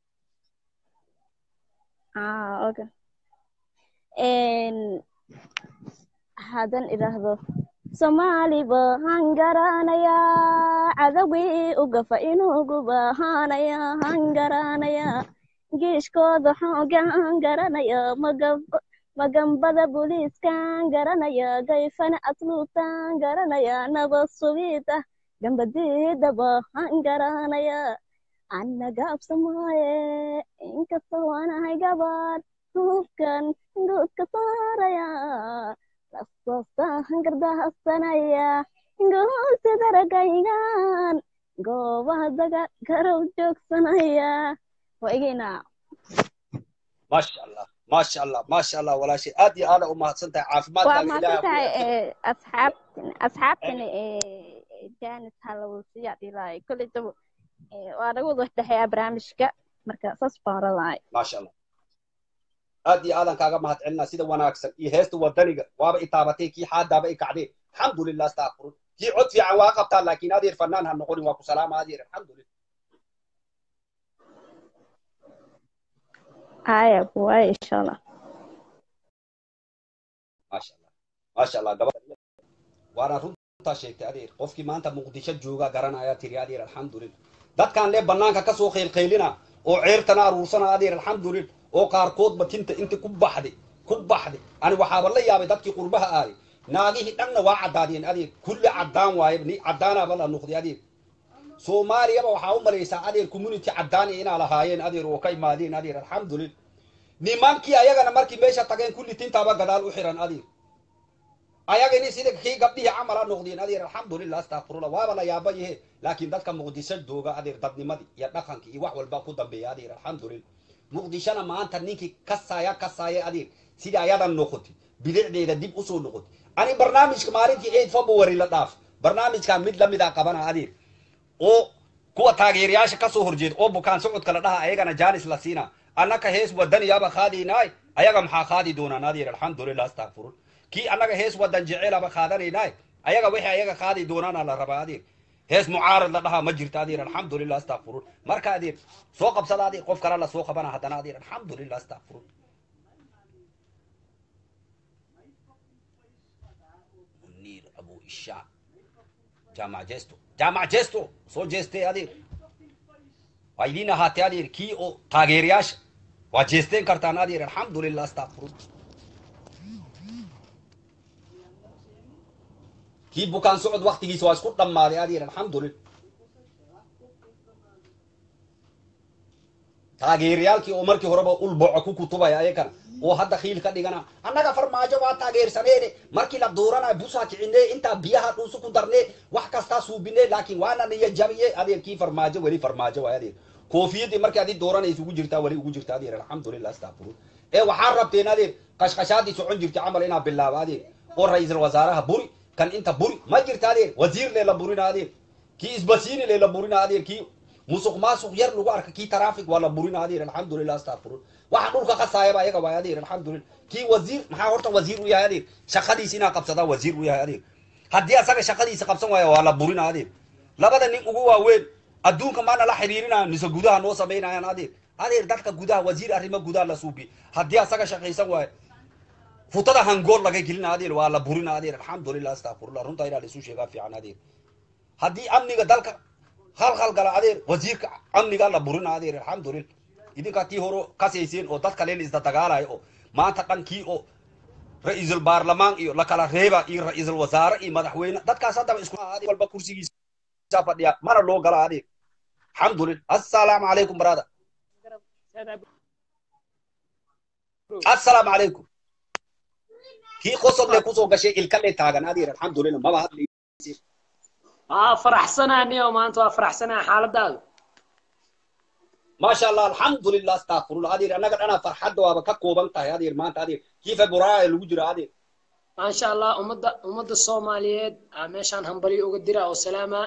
ah okay een haddaan idhaahdo soomaali baan garanayaa cadawgii u gafa inuugu baahanayaa han garanayaa geeshkooda xoogaan garanaya magab magambada booliiskan garanaya gayfana asluubtan garanaya nabad sugida gambadiida baahan garanaya anna gaabsamaaye inkastoo waanahay gabadh hubkan guudka saaraya lasoostaan gardahsanaya goolsi daragaygan goobaha daga garow joogsanaya waa igeyna maasha allah maasha allah maasha allah walaashay aad iyo aada u mahadsan tahay waa caafimaadkaaga mahadsan tahay ilaaha ee, asxaabtin asxaabtana janis halawsiya dhilaay kolley dabo ee, waa naga wada dhexeeyaa barnaamijka marka saas baan oranahay maasha allah aad iyo aadan kaaga mahad celinaa sida wanaagsan iyo heesta wadaniga waaba i taabatay kii xaadaaba i kacdee alxamdulilah astaqfirun kii cod fiican waa qabtaa laakiin adeer fanaan ha noqonin waa ku salaama adeer alxamdulilah haya buwaay insha allah maasha allah maasha allah gabadha waana runtaa sheegtay adeer qofkii maanta muqdisho jooga garanaya tiri adeer alxamdulilah dadkaan lee banaanka kasoo qaylqaylina oo ceertana aruursana adeer alxamdulilah oo qaarkoodba tinta inta ku baxday ku baxday ani waxaaba la yaabay dadkii qurbaha aaday naagihii dhanna waa caddaadeen adeer kulli caddaan waaye ni caddaanaaba la noqday adeer soomaaliyaba waxaa u malaysaa adeer community caddaan inaa lahaayeen adeer oo ka imaadeen adeer alxamdulilah nimankii ayagana markii meesha tageen kulli tintaaba gadaal u xiran adeer ayagani sida kii gabdhihii camala noqdeen adeer alxamdulilah astaqfirullah waaba la yaaba yahe laakiin dadka muqdisho jooga adeer dadnimadii iyo dhaqankii iyo wax walba ku dambeeya adeer alxamdulilah muqdishona maanta ninkii kasaaya kasaaya adeer sida ayadan noqotay bilicdeeda dib usoo noqotay ani barnaamijka maalintii eid february la dhaaf barnaamijkan mid lamida qabana adeer oo kuwa taageerayaasha kasoo horjeeda oo bukaan socodka la dhaha ayagana janis la siina annaka hees wadaniyaaba qaadaynaay ayaga maxaa qaadi doonaan adeer alxamdulilah astaqfirun kii annaga hees wadan jecelaba qaadanaynaay ayaga wixii ayaga qaadi doonaana la rabaa adeer hees mucaarad la dhahaa ma jirta adeer alxamdulilah astaqfirun marka adeer soo qabsada adeer qof kale la soo qabana haddana adeer alxamdulilah astaqfirun munir abu isha jaamac jesto jaamac jesto soo jeestay adeer waa idiin ahaatay adeer kii oo taageerayaasha waa jeesteen kartaan adeer alxamdulilah astaqfirun kii bukaan socod waktigiisa waa isku dhammaaday adeer alxamdulilah taageerayaalkii oo markii horeba ulboco ku kutubaya ayakana oo hadda khiil ka dhigana annaga farmaajo waa taageersaneene markii la duuranayo busaa kicine intaa biyaha dhuusu ku darne wax kastaa suubine laakiin waana niya jabiye adeer kii farmaajo weli farmaajo waay adeer koofiyadii markii adi dooranaysa ugu jirtaa weli ugu jirta adeer alxamdulilah astaqfirun ee waxaa rabteen adeer qashqashaadii socon jirtay camal inaa bilaaba adeer oo ra-iisul wasaaraha buri kan inta buri ma jirta adeer wasiir lee la burina adeer kii isbasiini lee la burina adeer kii musuq maasuq yar lagu arka kii traffic waa la burina adeer alxamdulilah astaqfirun waxa dhulka qasaayaba ayaga waay adeer alxamdulilah kii wasiir maxaa horta wasiir u yahay adeer shaqadiisa inaa qabsadaa wasiir u yahay adeer haddii asaga shaqadiisa qabsan waaya waa la burina adeer labada nin ugu waaweyn adduunka maana la xiriirinaya mise gudaha noo samaynayaan adeer adeer dadka gudaha wasiir arrimo gudaha la suubi haddii asaga shaqaysan waayo futada hangool laga gelina adeer waa la burina adeer alxamdulilah astaqfirullah runtaa inaa laisu sheegaa fiican adeer haddii amniga dalka halhal gala adeer wasiirka amniga la burina adeer alxamdulilah idinkaa tii hore kasayseen oo dadka leen isda dagaalayo oo maanta dhankii oo ra-iisul baarlamaan iyo lakala reeba iyo ra-iisul wasaare iyo madaxweyne dadkaas haddaba isku walba kursigiisa fadhiya mana loo gala adeer alxamdulilah assalaamu calaykum brother assalaamu calaykum kii qosod le kusoo gashay ilka le taagan adeer alxamdulilah maba hadli aa faraxsanaa niyo maanta waa faraxsanaa xaaladaadu maasha allah alxamdulilah astaqfirullah adeer annaga dhanaa farxadda waaba ka kooban tahay adeer maanta adeer kii februaayo lagu jiro adeer maasha allah ummadda ummadda soomaaliyeed aa meeshaan hambalyo uga dira oo salaama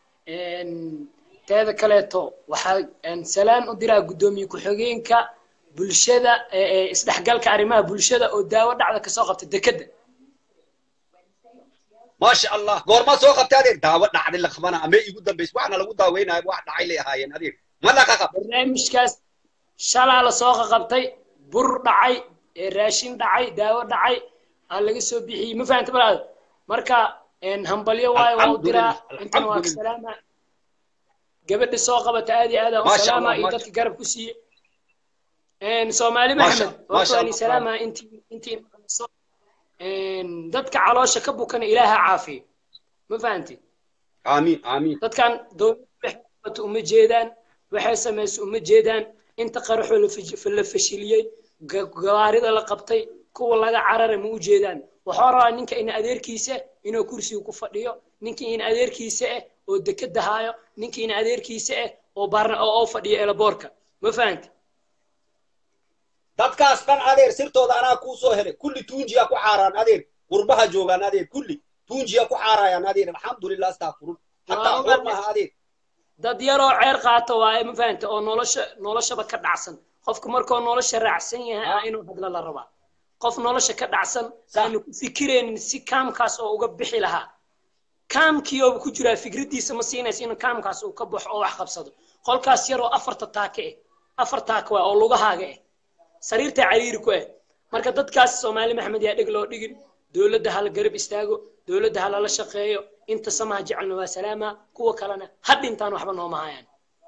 teeda kaleeto waxaa salaan u diraa guddoomiye ku-xigeenka bulshada ee isdhexgalka arrimaha bulshada oo daawo dhacda kasoo qabta dekedda maasha allah goorma soo qabtay adeer daawo dhacday la qabana amee igu dambaysa waxna lagu daaweynayo wax dhacay lay ahaayeen adeer ma laqa qab barnaamijkaas shalaa lasoo qaqabtay bur dhacay ee raashin dhacay daawo dhacay aa laga soo bixiyey ma fahanta balaad marka hambalyo waayo waa u diraa intana waa ka salaama gabadha soo qabata aad iyo aad aan u salaama iyo dadka garab ku siiye soomaali maxamed horta waan salaama intii intii dadka caloosha ka bukana ilaaha caafiyo ma fahanti amiin amiin dadkan dowladda uma jeedaan waxay samaysa uma jeedaan inta qaraxoo la fashiliyey gawaarida la qabtay kuwa laga carara ma u jeedaan waxaa rabaa ninka in adeerkiisa inuu kursiga ku fadhiyo ninka in adeerkiisa ah oo dekeda haayo ninka in adeerkiisa ah oo baarna oo fadhiyo elaboorka ma fahanti dadkaas dhan adeer sirtooda anaa kuu soo helay kulli tuunjiya ku xaaraan adeer qurbaha joogaan adeer kulli tuunjiya ku xaarayaan adeer alxamdulilah astaafurun hataa xoor maaha adeer dad yaroo ceer qaata waaye ma fahanta oo nolosha noloshaba ka dhacsan qofka markuu nolosha raacsan yahay ah inuu hadla la rabaa qof nolosha ka dhacsan aanu ku fikiraynin si kaamkaas oo uga bixi lahaa kaamkii oo ku jiraa fikraddiisa ma siinaysa inuu kaamkaas uu ka baxo oo wax qabsado qolkaas yaroo afarta taake ah afar taake waa oo lugahaaga ah sariirta cariiri ku ah marka dadkaas soomaali maxmed yaa dheg loo dhigin dowladda hala garab istaago dowladda ha lala shaqeeyo inta samaha jecelna waa salaama kuwa kalena ha dhintaan waxba nooma hayaan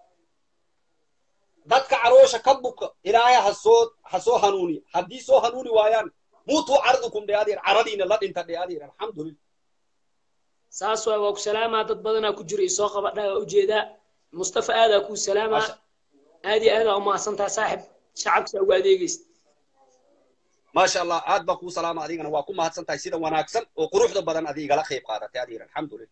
dadka caloosha ka buka ilaahay ha soo ha soo hanuuni haddii soo hanuuni waayaan muutuu cardukum dhe adeer caradiina la dhinta dhe adeer alxamdulillah saas waay waa ku salaamaa dad badanaa ku jira isoo qabadha waa ujeedaa mustafa aadaa kuu salaamaa aad iyo aadaa umahadsantaa saaxib shacabka ugu adeegaysa maasha allah aad baan kuu salaama adigana waa ku mahadsan tahay sida wanaagsan oo quruxda badan adi igala qayb qaadatay adeer alxamdulillah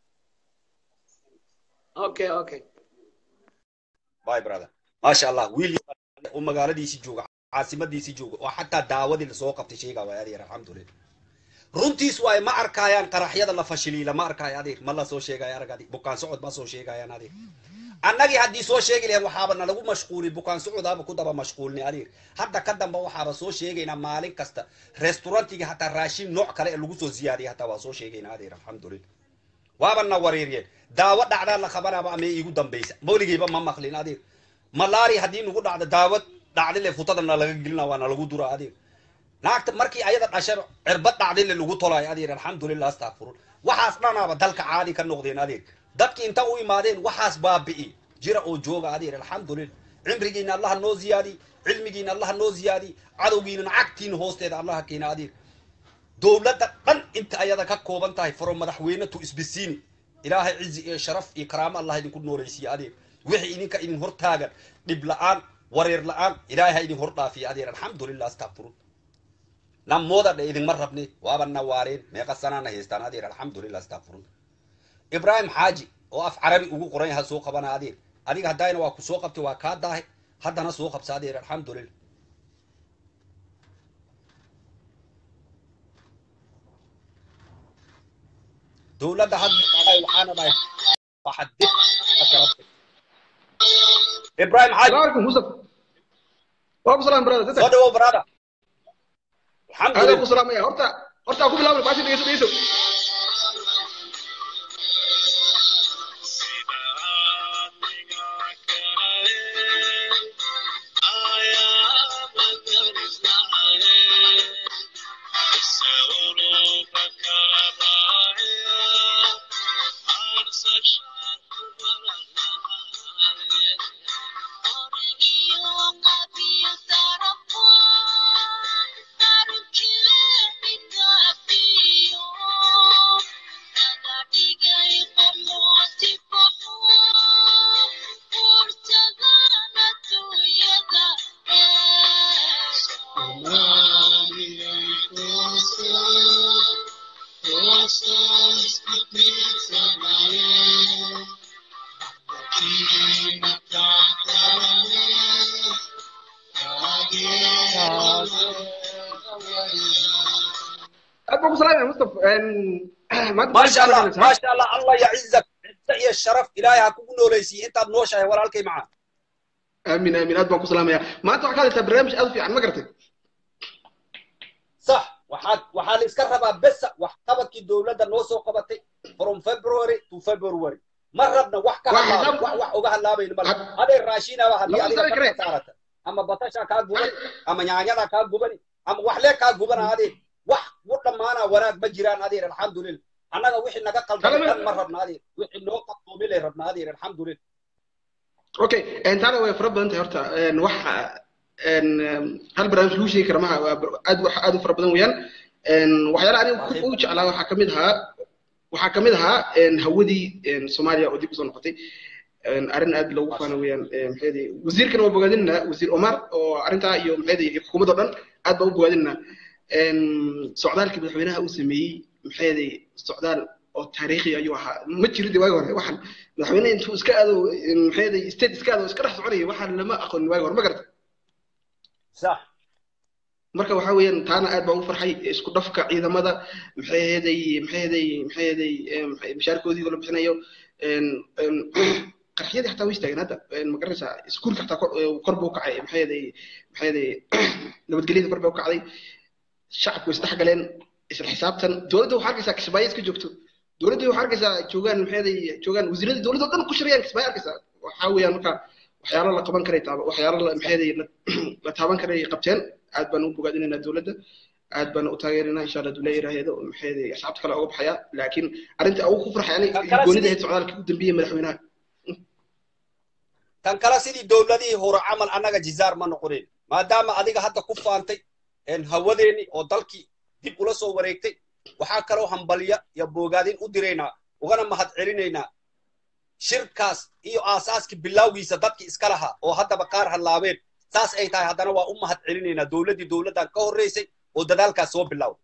okay okay bye brother maasha allah wiil oo magaaladiisii jooga caasimadiisii jooga oo xataa daawadii lasoo qabtay sheegaa waay adeer alxamdulillah runtiis waay ma arkayaan qaraxyada la fashiliila ma arkaayo adeer ma la soo sheegayo arag adeer bukaan socod ma soo sheegayaan adeer annagii haddii soo sheegi lahayn waxaaba nalagu mashquuli bukaan socodaaba ku daba mashquulni adeer hadda ka damba waxaaba soo sheegaynaa maalin kasta restaurantiga hataa raashin nooc kale ee lagu soo ziyaadiyay hataa waa soo sheegaynaa adeer alxamdulillah waaba na wareeriyeen daawo dhacdaa la qabanaaba ama iigu dambaysa mawligeyba ma maqlin adeer malaari haddii nagu dhacdo daawad dhacdile futadana laga gelina waana lagu dura adeer naagta markii ayada dhashay cirbad dhacdile lagu tolaayo adeer alxamdulillah astakfirun waxaas dhanaaba dalka caadi ka noqdeen adeer dadki inta u imaadeen waxaas baabi'i jira oo jooga adeer alxamdulillah cimrigiina allaha noo ziyaadi cilmigiina allaha noo ziyaadi cadowgiina cagtiina hoosteeda allaha keena adeer dowladda dhan inta ayada ka kooban tahay faro madaxweyne tu isbisiini ilaahay cizi iyo sharaf iyo karaamo allah idinku nooleysiiye adeer wixii idinka idin hortaagan dhib la'aan wareer la'aan ilaahay ha idin hor dhaafiya adeer alxamdulillah astakfirun namooda dhe idinma rabne waaba na waareen meeqa sanaana haystaan adeer alxamdulillah astakfirun ibrahim xaaji oo af carabi ugu qoran yaha soo qabana adeer adiga haddayna waa ku soo qabtay waa kaa daahay haddana soo qabsa adeer alxamdulillah dowladda hadda waxaana dhahay waxadib ibrahim xaaji عليكم مصطفى وعليكم السلام برادر soo dhawow brother عليكم alxamdulillah السلام يا هورتا هورتا اكو بلاول باشي ديسو ديسو عليكم السلام يا مصطفى ان ما ما شاء الله ما شاء الله الله يعزك عزة iyo sharaf ilaahay ha kugu nooleysiiye intaad nooshahay walaalkay macaa امين امين اد باكو سلام يا ما انت وحكايه برنامج اد في عن ما قرتك صح waxaad waxaa la iska rabaa besa wax qabadkii dowladda noo soo qabatay from february to february ma rabna wax ka Wax hadlaaba xisaab- wax wax uga hadlaabayno male Had- adeer raashinaba haddii Lama adiga sari karee. ka saarata ama batasha kaa gubani ama nyaanyada kaa gubani ama waxlee kaa gubana adeer wax u dhammaanaa wanaag ma jiraan adeer alxamdulillah annaga wixii naga qaldanay Kalama- dhan ma rabna adeer wixii noo qabdoomi lay rabna adeer alxamdulillah اوكي انت انا ويا فرب انت هورتا ان وح ان هل برنامج لو شيء كرمها اد وح اد فرب بدن ويان Een, waxyaalaha aniga ku u jeclaa waxaa kamid ahaa waxaa kamid ahaa een, hawadii een, soomaaliya oo dib usoo noqotay een, arrin aad loogu faano weeyaan een, maxay ahayd wasiirkana waa bogaadinaa wasiir omar oo arrintaa iyo maxay ahayd iyo xukuumadda o dhan aad baa u bogaadinaa een, socdaalkii madaxweynaha uu sameeyey maxay ahayd socdaal oo taariikhi ayuu ahaa ma jirin de waagi hore waxaan madaxweyne intuu iska aado een, maxay ahayd state iska aado iska dhex soconaya waxaan lama aqoonin waagi hore ma garata صح marka waxa weeyaan taana aad baan u farxay isku dhafka ciidamada maxay ahaday maxay ahaday maxay ahaday em, maxay- mishaarkoodii oo la bixinayo een een qarxiyadii xataa way istaageen hadda een ma garanaysaa iskuulka xataa kor ee, kor buu u kacay maxay ahaday maxay ahaday nabadgelyada kor bay u kacday shacabku way isdhex galeen isla xisaabtan dowladda waxaa arkaysaa kismaayo iska joogto dowladda waxaa arkaysaa joogaan maxay ahaday joogaan wasiiradii dowladda oo dhan ku shirayaan kismaayo arkaysaa waxaa weeyaan marka waxyaalo la qaban karay taaba waxyaalo la maxay ahaday la la taaban karay qabteen aad baan u bogaadinaynaa dowladda aad baan u taageeraynaa insha allah dowlad yaraahdo maxay ahaday asxaabta kale uga baxaya laakiin arrinta ugu ku farxay aniga Kan kale goonida sidii- ahayd socdaalkii u dambeeyey madaxweynaha tan kale sidii dowladihii hore camal annaga jizaar ma noqonin maadaama adiga hadda ku faantay een hawadeeni oo dalkii dib ula soo wareegtay waxaa kaloo hambalya iyo boogaadin u diraynaa ugana mahad celinaynaa shirkaas iyo aasaaskii bilowgiisa dadkii iska lahaa oo haddaba qaar hadlaabeen saas ay tahay haddana waa u mahad celinaynaa dowladdii dowladdan ka horreysay oo dadaalkaas soo bilowday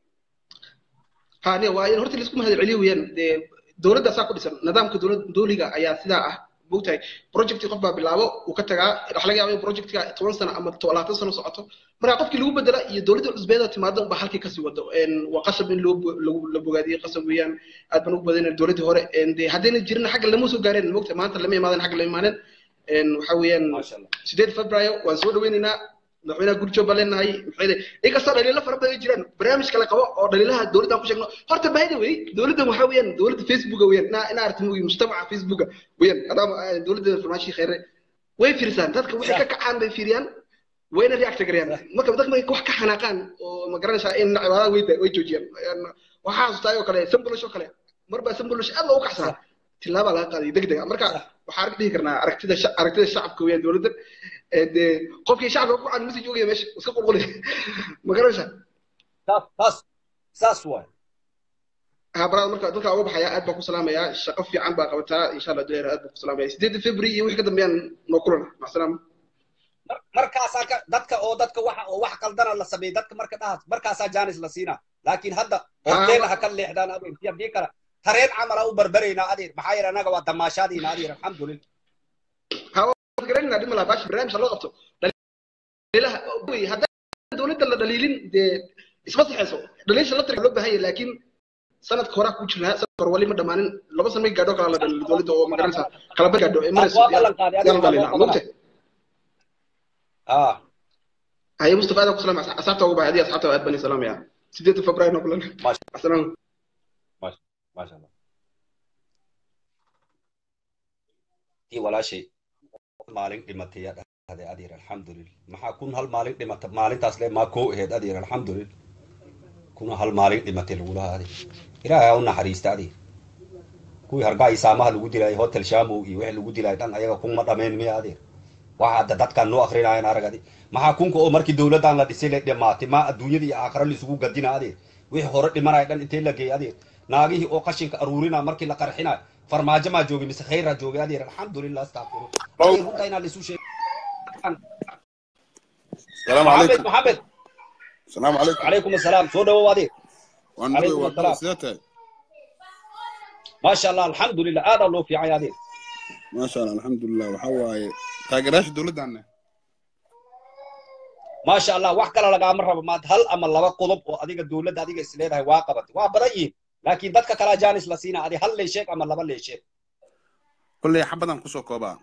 ha ne waa in horta laisku mahad celiyo weeyaan dee dowladda saa ku dhisan nidaamka dowlad dowliga ayaa sidaa ah mogtahay projecti qof baa bilaabo uu ka tagaa waxa laga yaaba in projectka toban sano ama labaatan sano socoto marka qofkii lagu bedela iyo dowladda cusbeeda timaado unbaa halkii kasii wado Een, waa qasab in loo bo- lagu- la bogaadiyo qasab weeyaan aad baan ugu badinay dowladdii hore Een, dee haddayna jirin xagga lama soo gaareen mogtahay maanta lama imaadan xagga lama imaanen Een, waxa weeyaan maasha allah sideed febraayo waan soo dhaweynaynaa madaxweynaha gurjoog baan leenahay maxay de inkastoo dhaliilo fara badan ay jiraan barnaamij kale qabo oo dhaliilaha dowladdan ku sheegno horta bahida wey dowladdan waxaa weeyaan dowladda facebooka weeyaan inaa inaa aragti moogi mujtamaca facebooka weeyaan adaama ah, dowladda farmaashii kheyre way fiirsaan dadka waxay ka kacaan bay fiiriyaan wayna react gareeyaan marka dadka markay wax ka xanaaqaan oo ma garanaysaa in cibaadada way da- way joojiyaan Een, waxaa xasuustaa oo kale sambulish oo kale mar baa sambulish aad loogu kacsanaa tilaabaa laga qaaday deg dega marka waxaan arki dhihi karnaa aragtida sha- aragtida shacabka weeyaan dowladda Ee, dee qofkii shacabka ku caan message ogaya meesha iska qulqulay ma garanaysaa taas taas saas waay ha baraad marka dadka uga baxaya aad baan ku salaamayaa shaqo fiican baa qabataa insha allah duleer aad baan ku salaamaya sideedda february iyo wixii ka dambeeyaan noo kulana macasalaama Mar- markaasaa ka dadka oo dadka waxa oo wax qaldana la sameeyey dadka marka dhahaas markaasaa jaanis la siinaa laakiin hadda horteena ha ka leexdaan adeer si haddii kale tareen camala u barbaraynaa adeer maxaa yeele annaga waa damaashaadiina adeer alxamdulillah garanayna dhima laha baashi barnaamij loo qabto dhaliilaha wey haddaan dowladda la dhaliilin dee isma saxeyso dhaliilsha la tiriga loo baahan yahay laakiin sanadka horaa ku jirnaa sanadka hore wali ma dhamaanin laba sano may gaadho kala la dhaliilo dowladda oo ma garanaysaa kala bar gaadho ee marayso waa ballan qaaday yaan adiga dhaliilaa waa mogtahay ah haye mustafa aad ku salaamaya asxaabta ugu baxay adiga asxaabta aad bani salaamaya sideedda february noo kulana maasha asalaam maasha allah tii walaashay maalin dhimatay yaa dhahday adeer alxamdulillah maxaa kun hal maalin dhimata maalintaas le maa koo aheyd adeer alxamdulillah kuna hal maalin dhimatay lagulaha adeer ilaahay ha u naxariista adeer kuwii hargaa isaamaha lagu dilaayay hotel shamow iyo wixii lagu dilaayay dhan ayaga kuma dhameen miya adeer waxa hadda dadkan noo akrinaayan aragadi maxaa kunka oo markii dowladdan la dhisay la dhimaatay maa adduunyada iyo aakhira laisugu gadina adeer wixii hore dhimanaya dhan intee la geeyay adeer naagihii oo qashinka aruurina markii la qarxinayo farmaajo maa joogay mise khayraa joogay adeer alxamdulillah astaqfiru adeer runta inaa laisu sheeg السلام maxamed عليكم maxamed السلام عليكم calaykum asalaam soo dhawow adeer وانا عليكم نبي السلام. سيادتك maasha allah alxamdulillah aadaa loo fiicay adeer ما شاء الله الحمد لله وحواي تاجراش دولد عنا maasha allah wax kale lagaama rabo maad hal ama laba qodob oo adiga dowladda adiga is leedahay waa qabatay waa badan yihiin laakiin dadka kalaa jaanis la siinaa adi hal leesheeg ama laba leesheeg كل حبدا كسو كوبا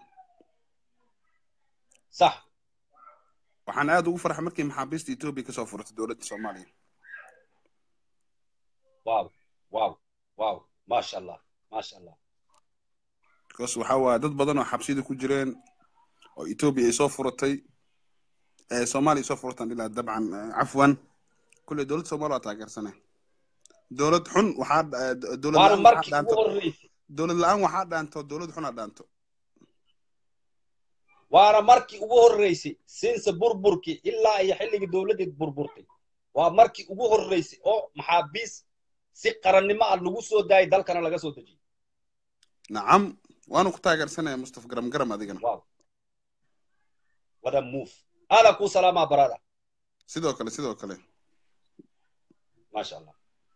sax waxaan aad ugu farxay markii maxaabiista Ethiopia ka soo furtay dowladda Soomaaliya waaw waaw waaw maasha allah maasha allah because waxa waa dad badan oo xabsiyada ku jireen oo Ethiopia ay soo furatay ee Soomaaliya soo furtaan ilaa dabcan eh, cafwan kulli dowladda Soomaaliya waa taageersanay dowlad xun waxaa eh, dowlad waana la'aan waxaa markii ugu dhaanto horreysay dowlad la'aan waxaa dhaanto dowlad xun aa dhaanto waana markii ugu horreysay sinse burburkii ilaa iyo xilligii dowladdeed burburtay waa markii ugu horreysay oo maxaabiis si qarannimo ah lagu soo daayay dalkana laga soo dejiyey nacam waanu ku taageersanaya mustaf garam garam adigana wow wada move aada kuu salaamaa barada sidoo kale sidoo kale maasha allah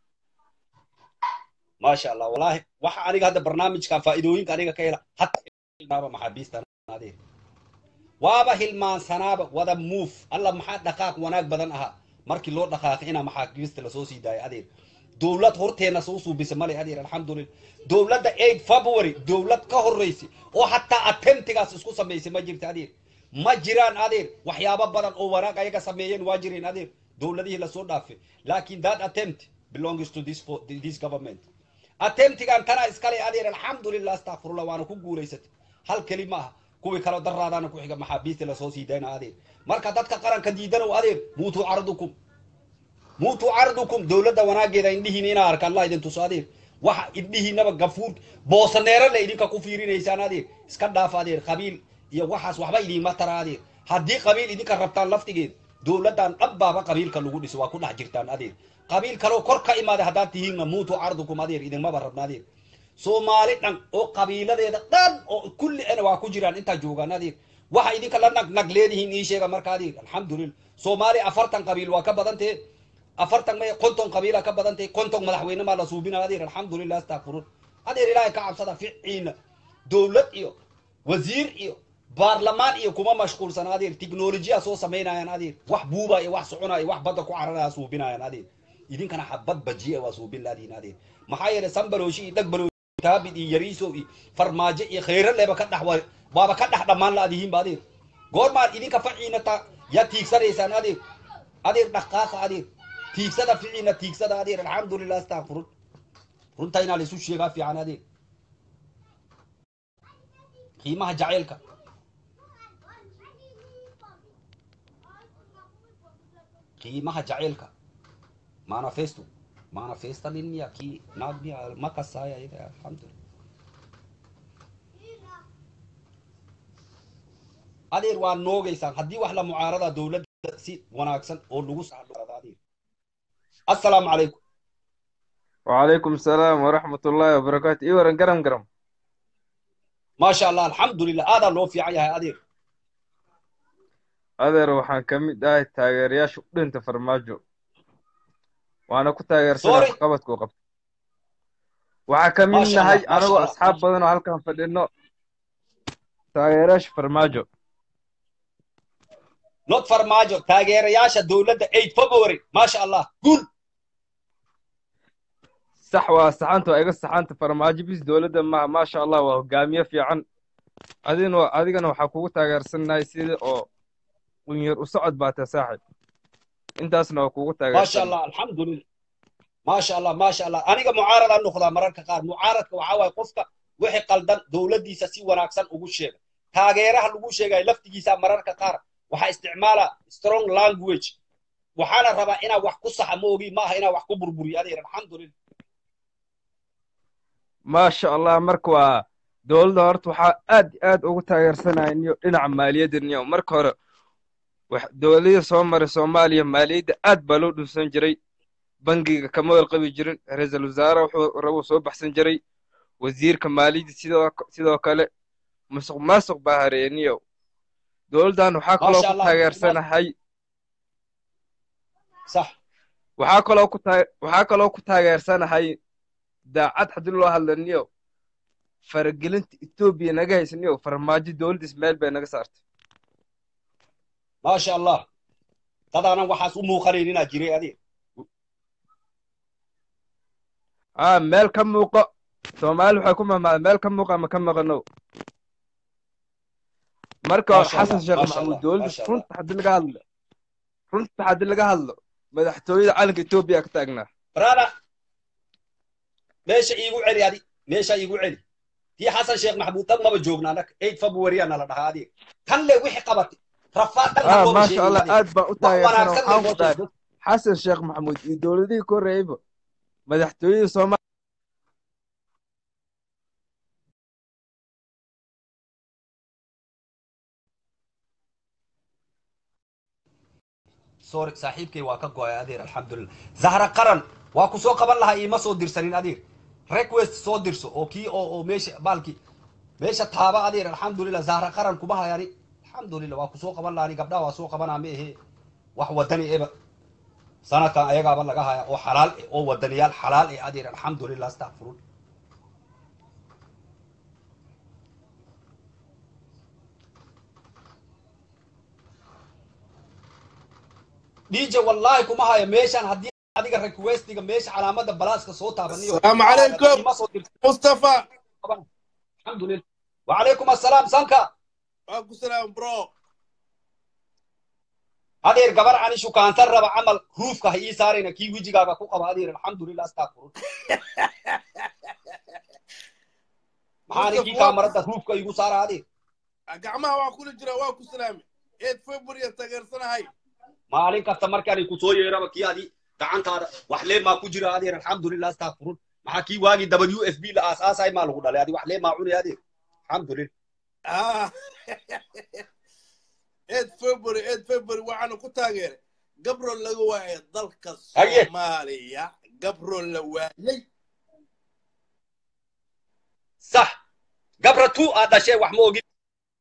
maasha allah wallahi waxa aniga hadda barnaamijkan faa'iidooyinka aniga ka hela hatta hilmaaba maxaabiistan adeer waaba hilmaansanaaba wada move alla maxaa dhaqaaq wanaag badan ahaa markii loo dhaqaaqay inaa maxaabiista lasoo sii daayo adeer dowlad horteena soo suubisa male adeer alxamdulillah dowladda eight february dowlad ka horreysay oo hataa attemptigaas isku samaysay ma jirta adeer ma jiraan adeer waxyaabo badan oo wanaag ayaga sameeyeen waa jireen adeer dowladihii lasoo dhaafay laakiin that attempt belongs to this, fo- this government attemptigan tana iskale adeer alxamdulillah astakfirullah waana ku guulaysatay hal keli ma aha kuwii kale daraadaana ku xiga maxaabiista lasoo sii dayna adeer marka dadka qaranka diidanow adeer muutuu cardukum muutuu cardukum dowladda wanaageeda indhihiina inaa arka allah idin tuso adeer waxa indhihiinaba gafuur boosaneero le idinka ku fiirinaysaan adeer iska dhaaf adeer qabiil iyo waxaas waxba idiinma tara adeer haddii qabiil idinka rabtaan laftigeed dowladdan dhabbaaba qabiilka lagu dhiso waa ku dhex jirtaan adeer qabiil kaloo kor ka imaada haddaad tihiinna muutuu cardukum adeer idinmaba rabna adeer soomaali dhan oo qabiiladeeda dhan oo kulli ana waa ku jiraan intaa joogaan adeer waxa idinka la nag nag leedihiin ii sheega marka adeer alxamdulillah soomaali afartan qabiil waa ka badan tahe afartan may konton qabiila ka badan tahe konton madaxweyne maa la suubina adeer alxamdulillah astakfirun adeer ilaahay ka cabsada ficiina dowlad iyo wasiir iyo baarlamaan iyo kuma mashquulsan adeer tiknolojiya soo samaynayaan adeer wax buuba iyo wax soconaya wax badda ku cararaya suubinayaan adeer idinkana xabad bajiya waa suubin laadiin adeer maxaa yeelay sanbalooshi iyo dhagbalooshi taabid iyo yariiso iyo farmaajo iyo khayro leba ka dhex wa- waaba ka dhex dhammaan laadihiinba adeer goormaad idinka faciina ta ya tiigsanaysaan adeer adeer dhaqaaqa adeer tiigsada ficiina tiigsada adeer alxamdulillah astakfirun runta inaa laisu sheegaa fiican adeer qiimaha jacaylka qiimaha jacaylka manifesto manifesta nin miya kii naag miya ma kasaaya iyaga alxamdulillah adeer waa noogaysaan haddii wax la mucaarada dowladda si wanaagsan oo lagu saxdo adeer assalaamu calaykum وعليكم السلام ورحمة الله وبركاته إيه ورن قرم قرم maasha allah alxamdulillah aadaa loo fiican yahay adeer adeer waxaan ka mid ahay taageerayaasha u dhinta farmaajo waana ku taageersanaa Sorry. waxqabadka uu qabto waxaa ka mid Maasha Allah, nahay maasha anagoo Allah, asxaab maasha- badan oo halkan fadhino taageerayaasha farmaajo not farmaajo taageerayaasha dowladda eight february maasha allah guul sax waa saxanta waa iga saxanta farmaajo bis dowladda maaha maasha allah waa hogaamiye fiican adina adigana waxaa kugu taageersanahay sida oo qunyar u socod baa tahay saaxib intaasna waa kugu maasha taageersan allah alxamdulillah maasha allah maasha allah aniga mucaarada noqdaa mararka qaar mucaaradka waxaa waaye qofka wixii qaldan dowladdiisa si wanaagsan ugu sheega taageeraha lagu sheegayo laftigiisa mararka qaar waxaa isticmaala strong language waxaana rabaa inaa wax ku saxa ma ogi maaha inaa wax ku burburiyo adeer alxamdulillah maasha allah marka waa dowladda horta waxaa aad iyo aad ugu taageersanaya niyo dhinaca maaliyadda niyo marka hore wax dowladihii soo maray soomaaliya maaliyadda aad baa loo dhunsan jiray bangiga kama warqabi jirin ra-iisul wasaare wuxuu rabuu soo baxsan jiray wasiirka maaliyadda sidoo sidoo kale musuq maasuq baa hareeyay niyo dowladdan waxaa kaloo Maasha ku Allah, taageersanahay sax waxaa kaloo ku taa waxaa kaloo ku taageersanahay daacad haddii loo hadla niyo faragelinta etoobiya naga haysa niyo farmaajo dowladda ismaaciil bay naga saartay maasha allah dadaanan waxaas u muuqanayn inaa jiray adeer aa meel ka muuqo soomaali waxay ku mamaaday meel ka muuqa ama ka maqano marka hore Maasha Allah, xasan sheekh maasha maxamuud Allah, dowladda maasha Allah. runta haddii laga hadlo runta haddii laga hadlo madaxtooyada calanka etoobiya ka taagnaa brada meesha iigu celi adi meesha iigu celi tii xasan sheekh maxamuud tan maba joogna annaga eight february aa nala dhahaa adeer tan le wixii qabatay rafaad dhan aa looma maasha sheegin allah adeer aad baan u wax taageersana wanaagsan waxaan loo ku dhahay sheego xasan sheekh maxamuud iyo dowladihii ka horreeyeyba madaxtooyada soomaaliya sorry saaxiibkay waa ka go-ay adeer alxamdulilah zahra qaran waa ku soo qaban lahaa iima soo dirsanin adeer request soo dirso oo kii oo oo meesha baalki meesha taaba adeer alxamdulilah zahra qaran kuma hayani alxamdulilah waa ku soo qaban lahani gabdhaha waa soo qabanaa ma ahe wax wadani eba sanadkan ayagaaba laga haya oo xalaal eh oo wadaniyaal xalaal eh adeer alxamdulilah astaqfirun dj wallahi kuma haya meeshan haddii adiga requestiga meesha calaamada balaaska soo taabaniyo السلام عليكم ima soo dirsan مصطفى alxamdulilah wacalaykum assalaam sanka واكو سلام برو adeer gabar ani shukaansan raba camal ruufka ha ii saarayna kii wejigaaga ku qaba adeer alxamdulilah astaqfirun maxaani kii kaamarada ruufka igu saara adeer gacmaha waa kula jira waa ku salaamay eed february taageersanahay maalin kasta markaani ku soo yeeraba kii adi gacantaada wax lee maa ku jira adeer alxamdulilah astaqfirun maxaa kii waagii w f b la aasaasay maa lagu dhalay adi wax lee maa cunay adeer alxamdulilah Ah. eed february eed february waxaanu ku taageeray gabro laga waayay dalka Haye. soomaaliya gabro la waayay sax gabra tu aad dhashee wax ma ogin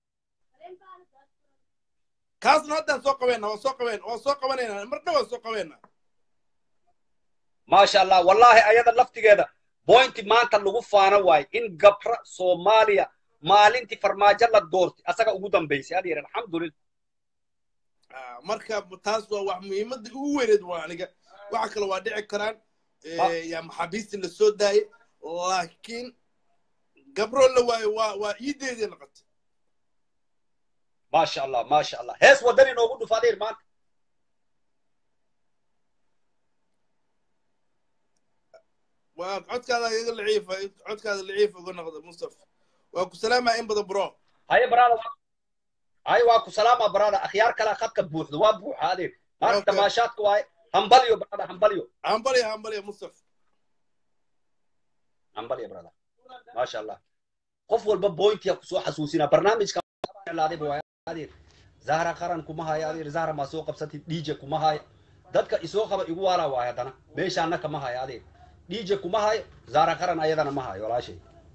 kaasna haddaan soo qabeenna waan soo qabeen waan soo qabanayna mar dhawaan soo qabeenna maasha allah wallahi ayada laftigeeda bointi maanta lagu faano waayo in gabra soomaaliya maalintii farmaajo la doortay asaga ugu dambaysay adeer alxamdulilah Ah, marka taas waa wax muhiimadda ugu weyneed waa aniga waxa kale waa dhici karaan Ah. eh, yaa maxaabiistii la soo daayay laakiin gabro la waayo waa waa iideedii noqotay maasha allah maasha allah hees wadan inoogu dhuf adeer maanta waa codkaada iga laciifa codkaada laciifa uga noqda mustafa waa ku salaamaya in badan bro haye barada waa haye waa ku salaama barada akhyaar kale khadka buuxdo waa buuxa adeer maanta Okay. damaashaadka waaye hambalyo barada hambalyo hambalya hambalya mustafa hambalyo barada maasha allah qof walba bointiya kusoo xasuusina barnaamijka laadayba waa adeer zahra qaran kuma haya adeer zahra maa soo qabsatid dj kuma haya dadka isoo qaba igu waala waay haddana meeshaana kama haya adeer dj kuma hayo zahra qaran ayadana ma hayo walaashay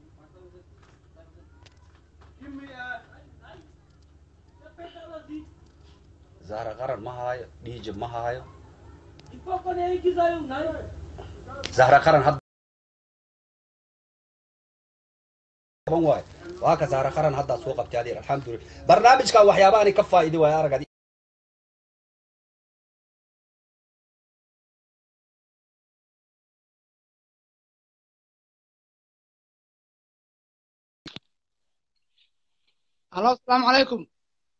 zahra qaran ma hayo dj ma hayo zahra qaran hadda qaban waayo waa ka zahra qaran haddaa soo qabtay adeer alxamdulilah barnaamijkan waxyaabaani ka faa'iidi waayo aragadi الو السلام عليكم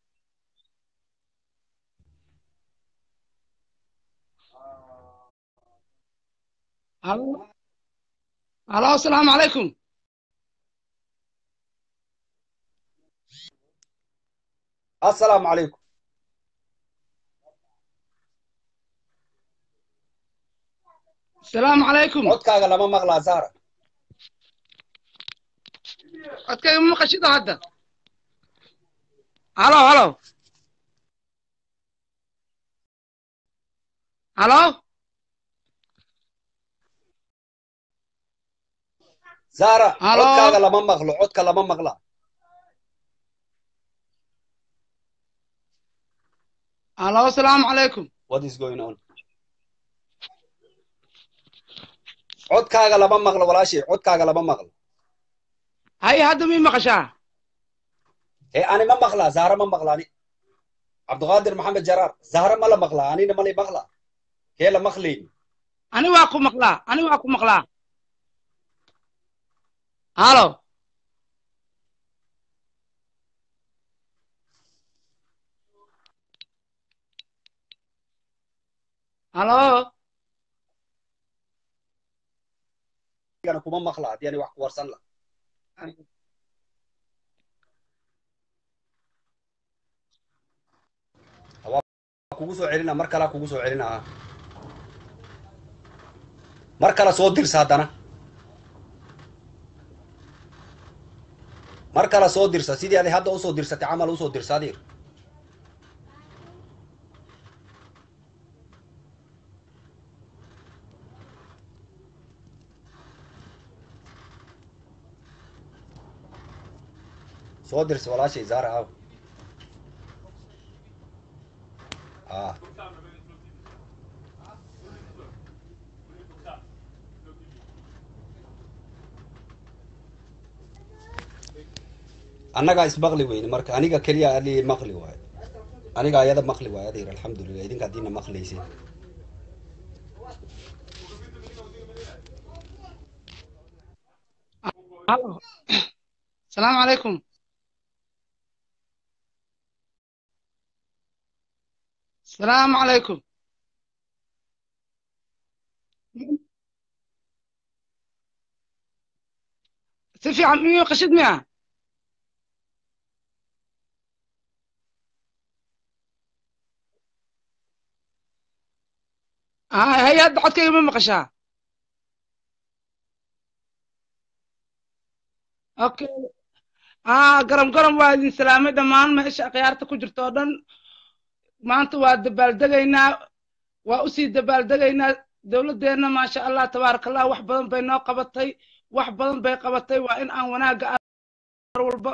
الو الو السلام عليكم assalaamu calaykum السلام عليكم codkaaga lama maqlaa zahra codkayga ma maqashida hadda halo halo halo zahra Halo? codkaaga lama maqlo codka lama maqlaa halo السلام عليكم what is going on codkaaga lama maqlo walaashay codkaaga lama maqlo هاي هذا مين مقشاه ee ani ma maqlaa zahra ma maqlaani cabdiqaadir maxamed jaraar zahra ma la maqlaa anina ma la maqlaa kee la maqlayni أنا واكو مقلا أنا واكو مقلا هالو هالو ana kuma maqlaa haddii ani wax ku warsan la waa kugu soo celina mar kalaa kugu soo celina ah mar kale soo dirsa haddana mar kale soo dirsa sidii adi hadda usoo dirsatay camal usoo dirsa adeer soo dirsi walaashay zaara aaw ah annagaa ismaqli weyne marka aniga keliya ali maqli waayo aniga ayada maqli waayo adeer alxamdulilah idinka haddiina maqlaysin Halo. Salaamu calaykum. Salaamu calaykum. Si fiican miyuu qashid miya? Ah, hay hadda codkayga ma maqashaa? Okay. Ah, garam garam waa idin salaamay dhammaan meesha akhyaarta ku jirto oo dhan. Maanta waa dabaaldegaynaa, waa usii dabaaldegaynaa. Dowladdeenna maasha Allah tabaaraka Allah wax badan bay noo qabatay, wax badan bay qabatay. Waa in aan wanaagga mar walba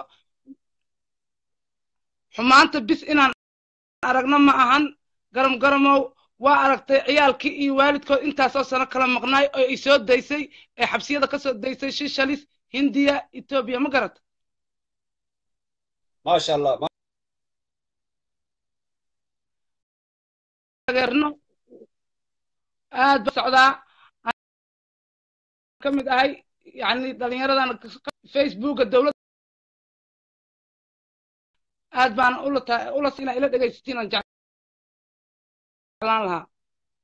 xumaanta bis inaan aragno ma ahan garam garamow waa aragtay ciyaalkii iyo waalidkood intaasoo sano kala maqnaay oo ay soo daysay ee xabsiyada ka soo daysay shishalis hindiya etoobiya ma garata maasha allah ma- taageerno aad ba socdaa ka mid ahay yani dhalinyaradan facebooka dowladda aad baan ula ta- ula inaa ila dhegaysatiin aan jeclaan lahaa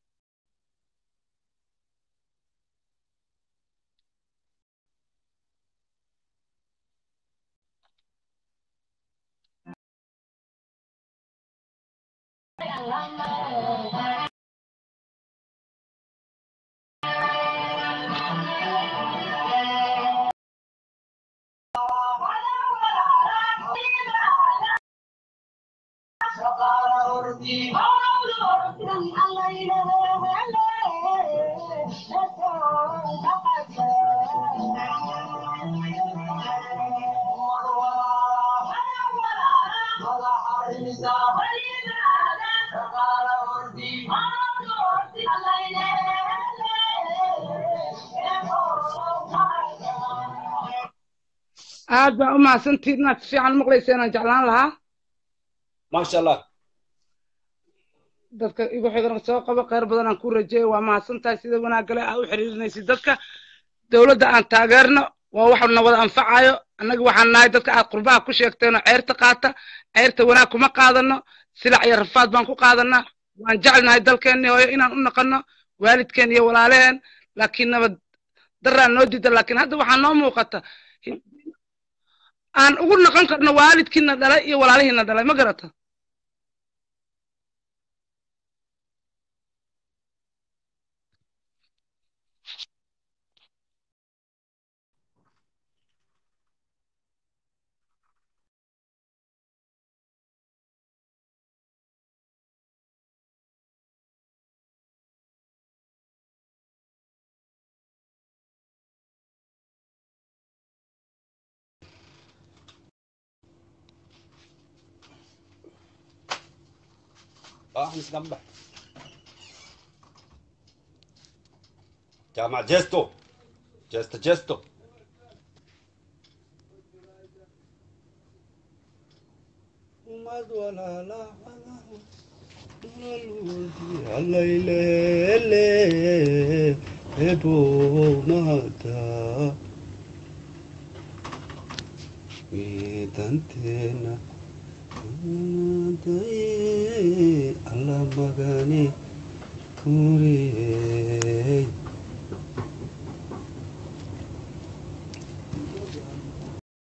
aad baan u mahadsantihiin inaad si fiican u maqlayseen aan jeclaan lahaa maasha allah dadka igu xigana soo qabo kheyr badan aan ku rajeeyo waa mahadsantahay sida wanaagale aa u xiriirinaysid dadka dowladda aan taageerno waa wax na wada anfacayo annaga waxaan nahay dadka aad qurbaha ku sheegteenoo ceyrta qaata ceyrta wanaag kuma qaadano silac iyo rafaad baan ku qaadanaa waan jecelnahay dalkeenni hooyo inaan u naqanno waalidkeen iyo walaaleheen laakiin nabad daraan noo diida laakiin hadda waxaa noo muuqata aan ugu naqon karno waalidkiina dhalay iyo walaalihiina dhalay ma garata اه نسمع جامع جيستو جيستو جيستو midanteena alla magani kuriyey